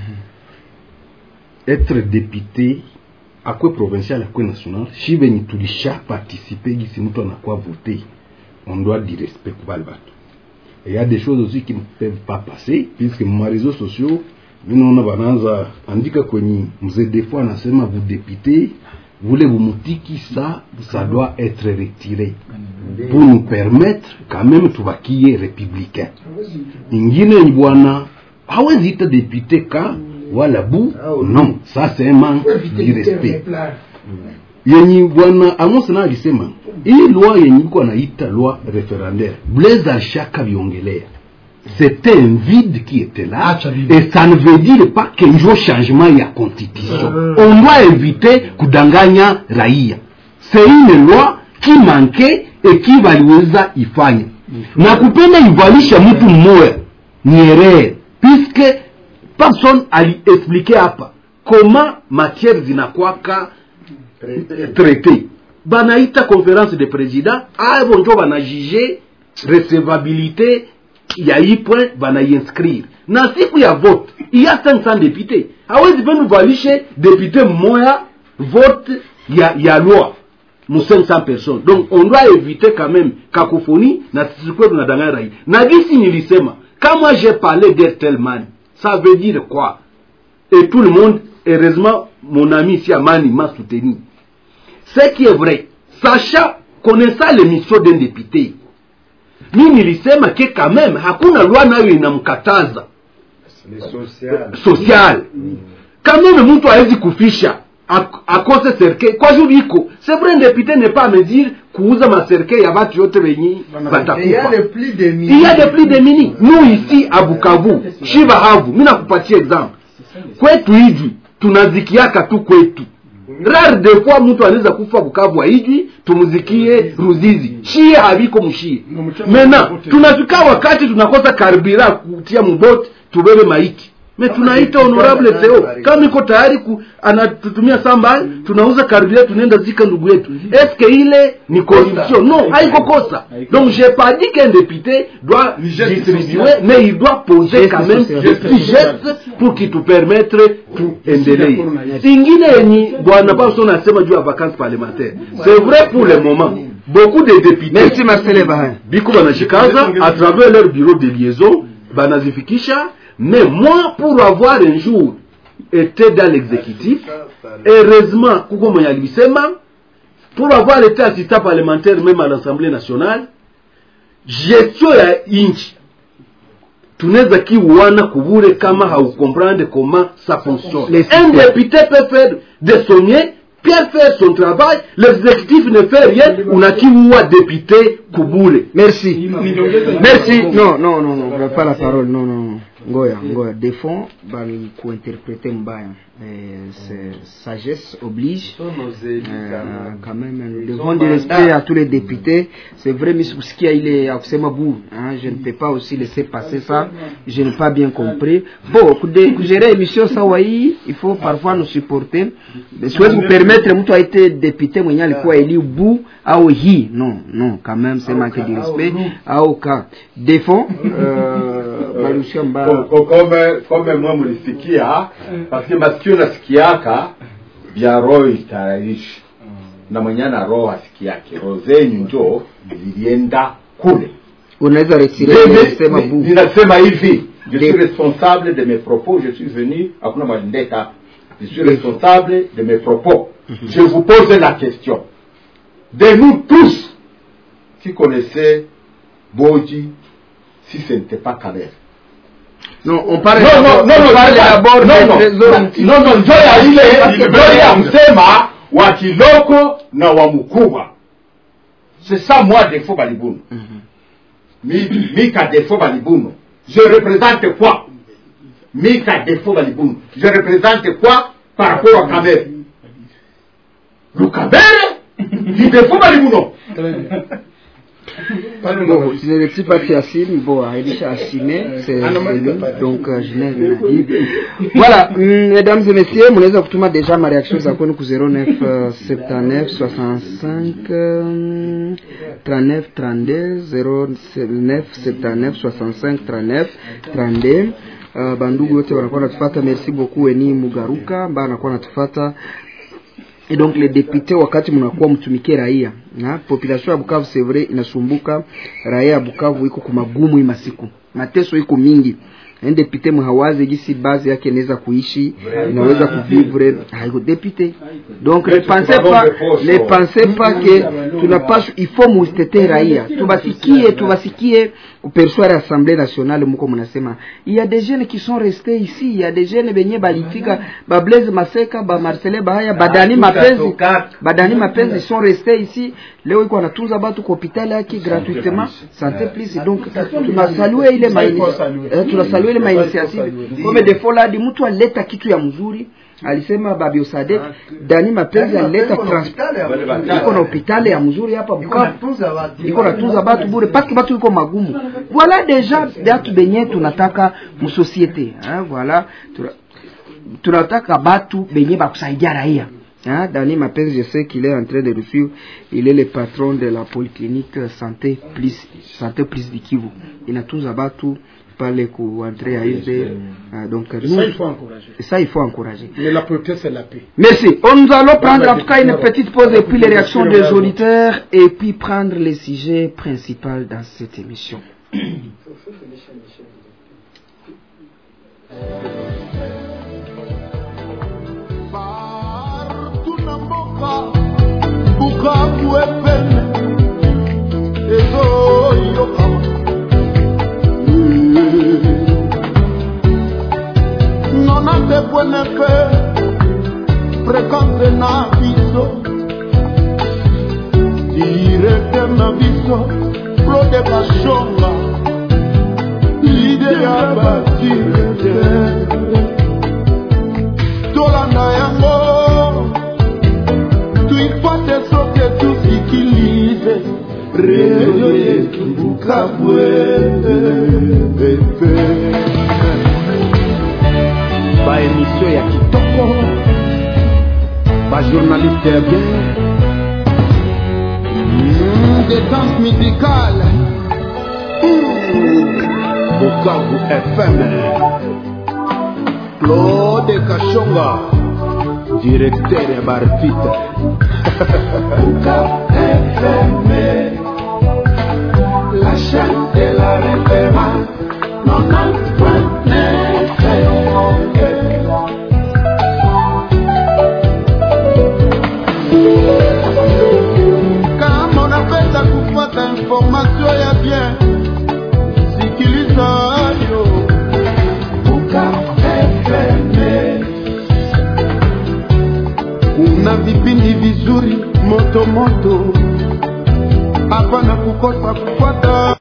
Être député, akwe provincial, akwe national, shi benye tulisha participer gisi mtu anakuwa voté, on doit du respect kwa wale watu. Et il y a des choses aussi qui ne peuvent pas passer, puisque ma réseaux sociaux, minaona banaanza andika kwenye mzee defo anasema vous député vule vumutiki ça ça doit être retiré pour nous permettre quand même tubakie républicain ingine ni bwana hawezi ita député ka wala bu non ça c'est un manque du respect yenye bwana Amos na alisema hii loi yenye iko anaita loi référendaire Blaise alishaka viongelea c'était un vide qui était là et ça ne veut dire pas que njo changement ya constitution on doit éviter kudanganya raia c'est une loi qui manquait et qui waliweza ifanya na kupenda ivalisha mtu mmoja ni erreur puisque personne aliexplique hapa comment matière zinakwaka traité banaita conférence de président avo njo banajuge recevabilité ya hii point banainscrire na siku ya vote iya 500 député hawezi penu valishe député mmoya vote ya, ya loi mu 500 personnes donc on doit éviter quand même cacophonie na sisikuwe tunadanganya rai na gisi nilisema kama j'ai parlé d'Ertelman ça veut dire quoi et tout le monde heureusement mon ami ici Amani m'a soutenu ce qui est vrai sachant connaissant l'émission d'un député mi nilisema ke quand même hakuna lwa nayo inamkataza social quand même mtu hawezi kufisha ak- akose serke kwa juu iko c'est vrai député n'est pas à me dire kuuza maserke ya batu yote wenyi Et il y a batakufa les plus de il y a des plus de mini nous ici à Bukavu Shibahavu mimi nakupatia exemple kwetu hijwi tunazikiaka tu kwetu rare de fois mtu anaweza kufa Bukavu haijwi tumzikie Ruzizi shie haviko mshie mena tunafika wakati tunakosa karibira kutia muboti tubebe maiti me tunaita honorable Theo kama iko tayari ku, anatutumia samba tunauza karibira tunaenda zika ndugu yetu eske ile ni corruption non haiko kosa donc j'ai pas dit qu'un député doit distribuer mais il doit poser quand même des petits gestes pour qui tu permettre tuendelee ingine yenye bwana Paulson anasema juu ya vacances parlementaires c'est vrai pour le moment beaucoup de députés Merci Marcel Bahin. biko banashikaza à travers leur bureau de liaison banazifikisha mais moi pour avoir un jour été dans l'exécutif heureusement kuko mwenye alisema pour avoir été assistant parlementaire même à l'assemblée nationale gestion ya inchi tunaweza kiuana kubure kama haukomprendre comment ça fonctionne un député peut faire des soignets peut faire son travail l'exécutif ne fait rien unakiua député kubure merci merci non non non non vous pas la parole non non ngoya ngoya des fonds bali kuinterpréter mbaya eh, c'est sagesse oblige euh, quand même nous devons du respect à tous les députés c'est vrai misikusikia ile ya kusema bu hein, je ne peux pas aussi laisser passer ça je n'ai pas bien compris bon kude- kugere émission sawa hii il faut parfois nous supporter siwezi kupermettre mtu aite député mwenye alikuwa eli bu au hii non non quand même c'est manque de respect au ka defo euh, balushia mbaya Ko- ko- kome kome mwe mlisikia paske masikio nasikiaka vya roho itayarishi na mwenye na roho asikiake roho zenyu njo zilienda kule unaweza retirer Mimi- sema mi- bu ninasema hivi je suis responsable de mes propos je suis venu hakuna malindeka je suis responsable de mes propos je vous pose la question de nous tous qui connaissez Boji si ce n'était pas Kamer non on parle non, non, non, on non, parle c'est pas- d'abord non, des non, trésors non, non, no, njo ya ile njo ya msema wa kiloko na wa mkubwa c'est ça moi defo balibunu mi, mi ka defo balibunu je représente quoi mi ka defo balibunu je représente quoi par rapport à Kamer lukabere ni defo balibuno Bon, je ne retire pas Fiassine, bon, Aïdisha Assine, c'est Ah, non, mais c'est lui, c'est pas- donc euh, je n'ai rien à dire. Voilà, mm, mesdames et messieurs, mnaweza kutuma deja ma reaction za kwenu ku 09 euh, 79 65 euh, 39 32 09 79 65 39 32 Uh, bandugu wote wanakuwa natufata merci beaucoup eni mugaruka ambaye anakuwa natufata et donc les députés wakati mnakuwa mtumikie raia na population ya Bukavu c'est vrai inasumbuka raia ya Bukavu iko kumagumu hii masiku mateso iko mingi un député mhawazi gisi base yake inaweza kuishi inaweza kuvivre haiko député donc ne pensez pas ne pensez pas que tunapaswa il faut mutetee raia tubasikie tubasikie kupersuare assemblée nationale muko mnasema il y a des jeunes qui sont restés ici il y a des jeunes benye balitika ba Blaise Maseka ba Marcelin Bahaya badani mapenzi badani mapenzi sont restés ici leo iko anatunza batu kwa hospitali yake gratuitement santé plus donc tunasalue ile ma eh, tunasalue ile ma initiative comme des fois là di mtu aleta kitu ya mzuri alisema Babi Osadek Dani Mapenzi alileta transport iko na hospitali ya mzuri hapa Bukavu iko natunza batu bure paske batu iko magumu voilà déjà batu benye tunataka musosiete hein, voilà tuna, tunataka batu benye bakusaidia raia Hein, Dani Mapenzi, je sais qu'il est en train de le suivre. Il est le patron de la polyclinique Santé Plus, Santé Plus du Kivu. Il a tous abattu pale kuentrer à USD. Euh, donc, Et nous- ça, il faut encourager. et ça, il faut encourager. Mais la protection, c'est la paix. Merci. On nous allons prendre en tout cas une petite pause et puis les réactions des auditeurs et puis prendre les sujets principaux dans cette émission. bukavu epene ezoyokama nona te pwenefe fréquence na biso directeur na biso claude bashonga lide ya badirecteur tolanda yango tuifuate soke tusikilize redio yetu bukabwe baémission ya kitoko bajournaliste ya bien Mm, détente musicale bukavu fm claude kashonga directeur ya baartiste la chaîne de la référence kama unapenda kupata informasio ya bien sikiliza yo Buka FM. una vipindi vizuri moto moto hapana kukosa kufuata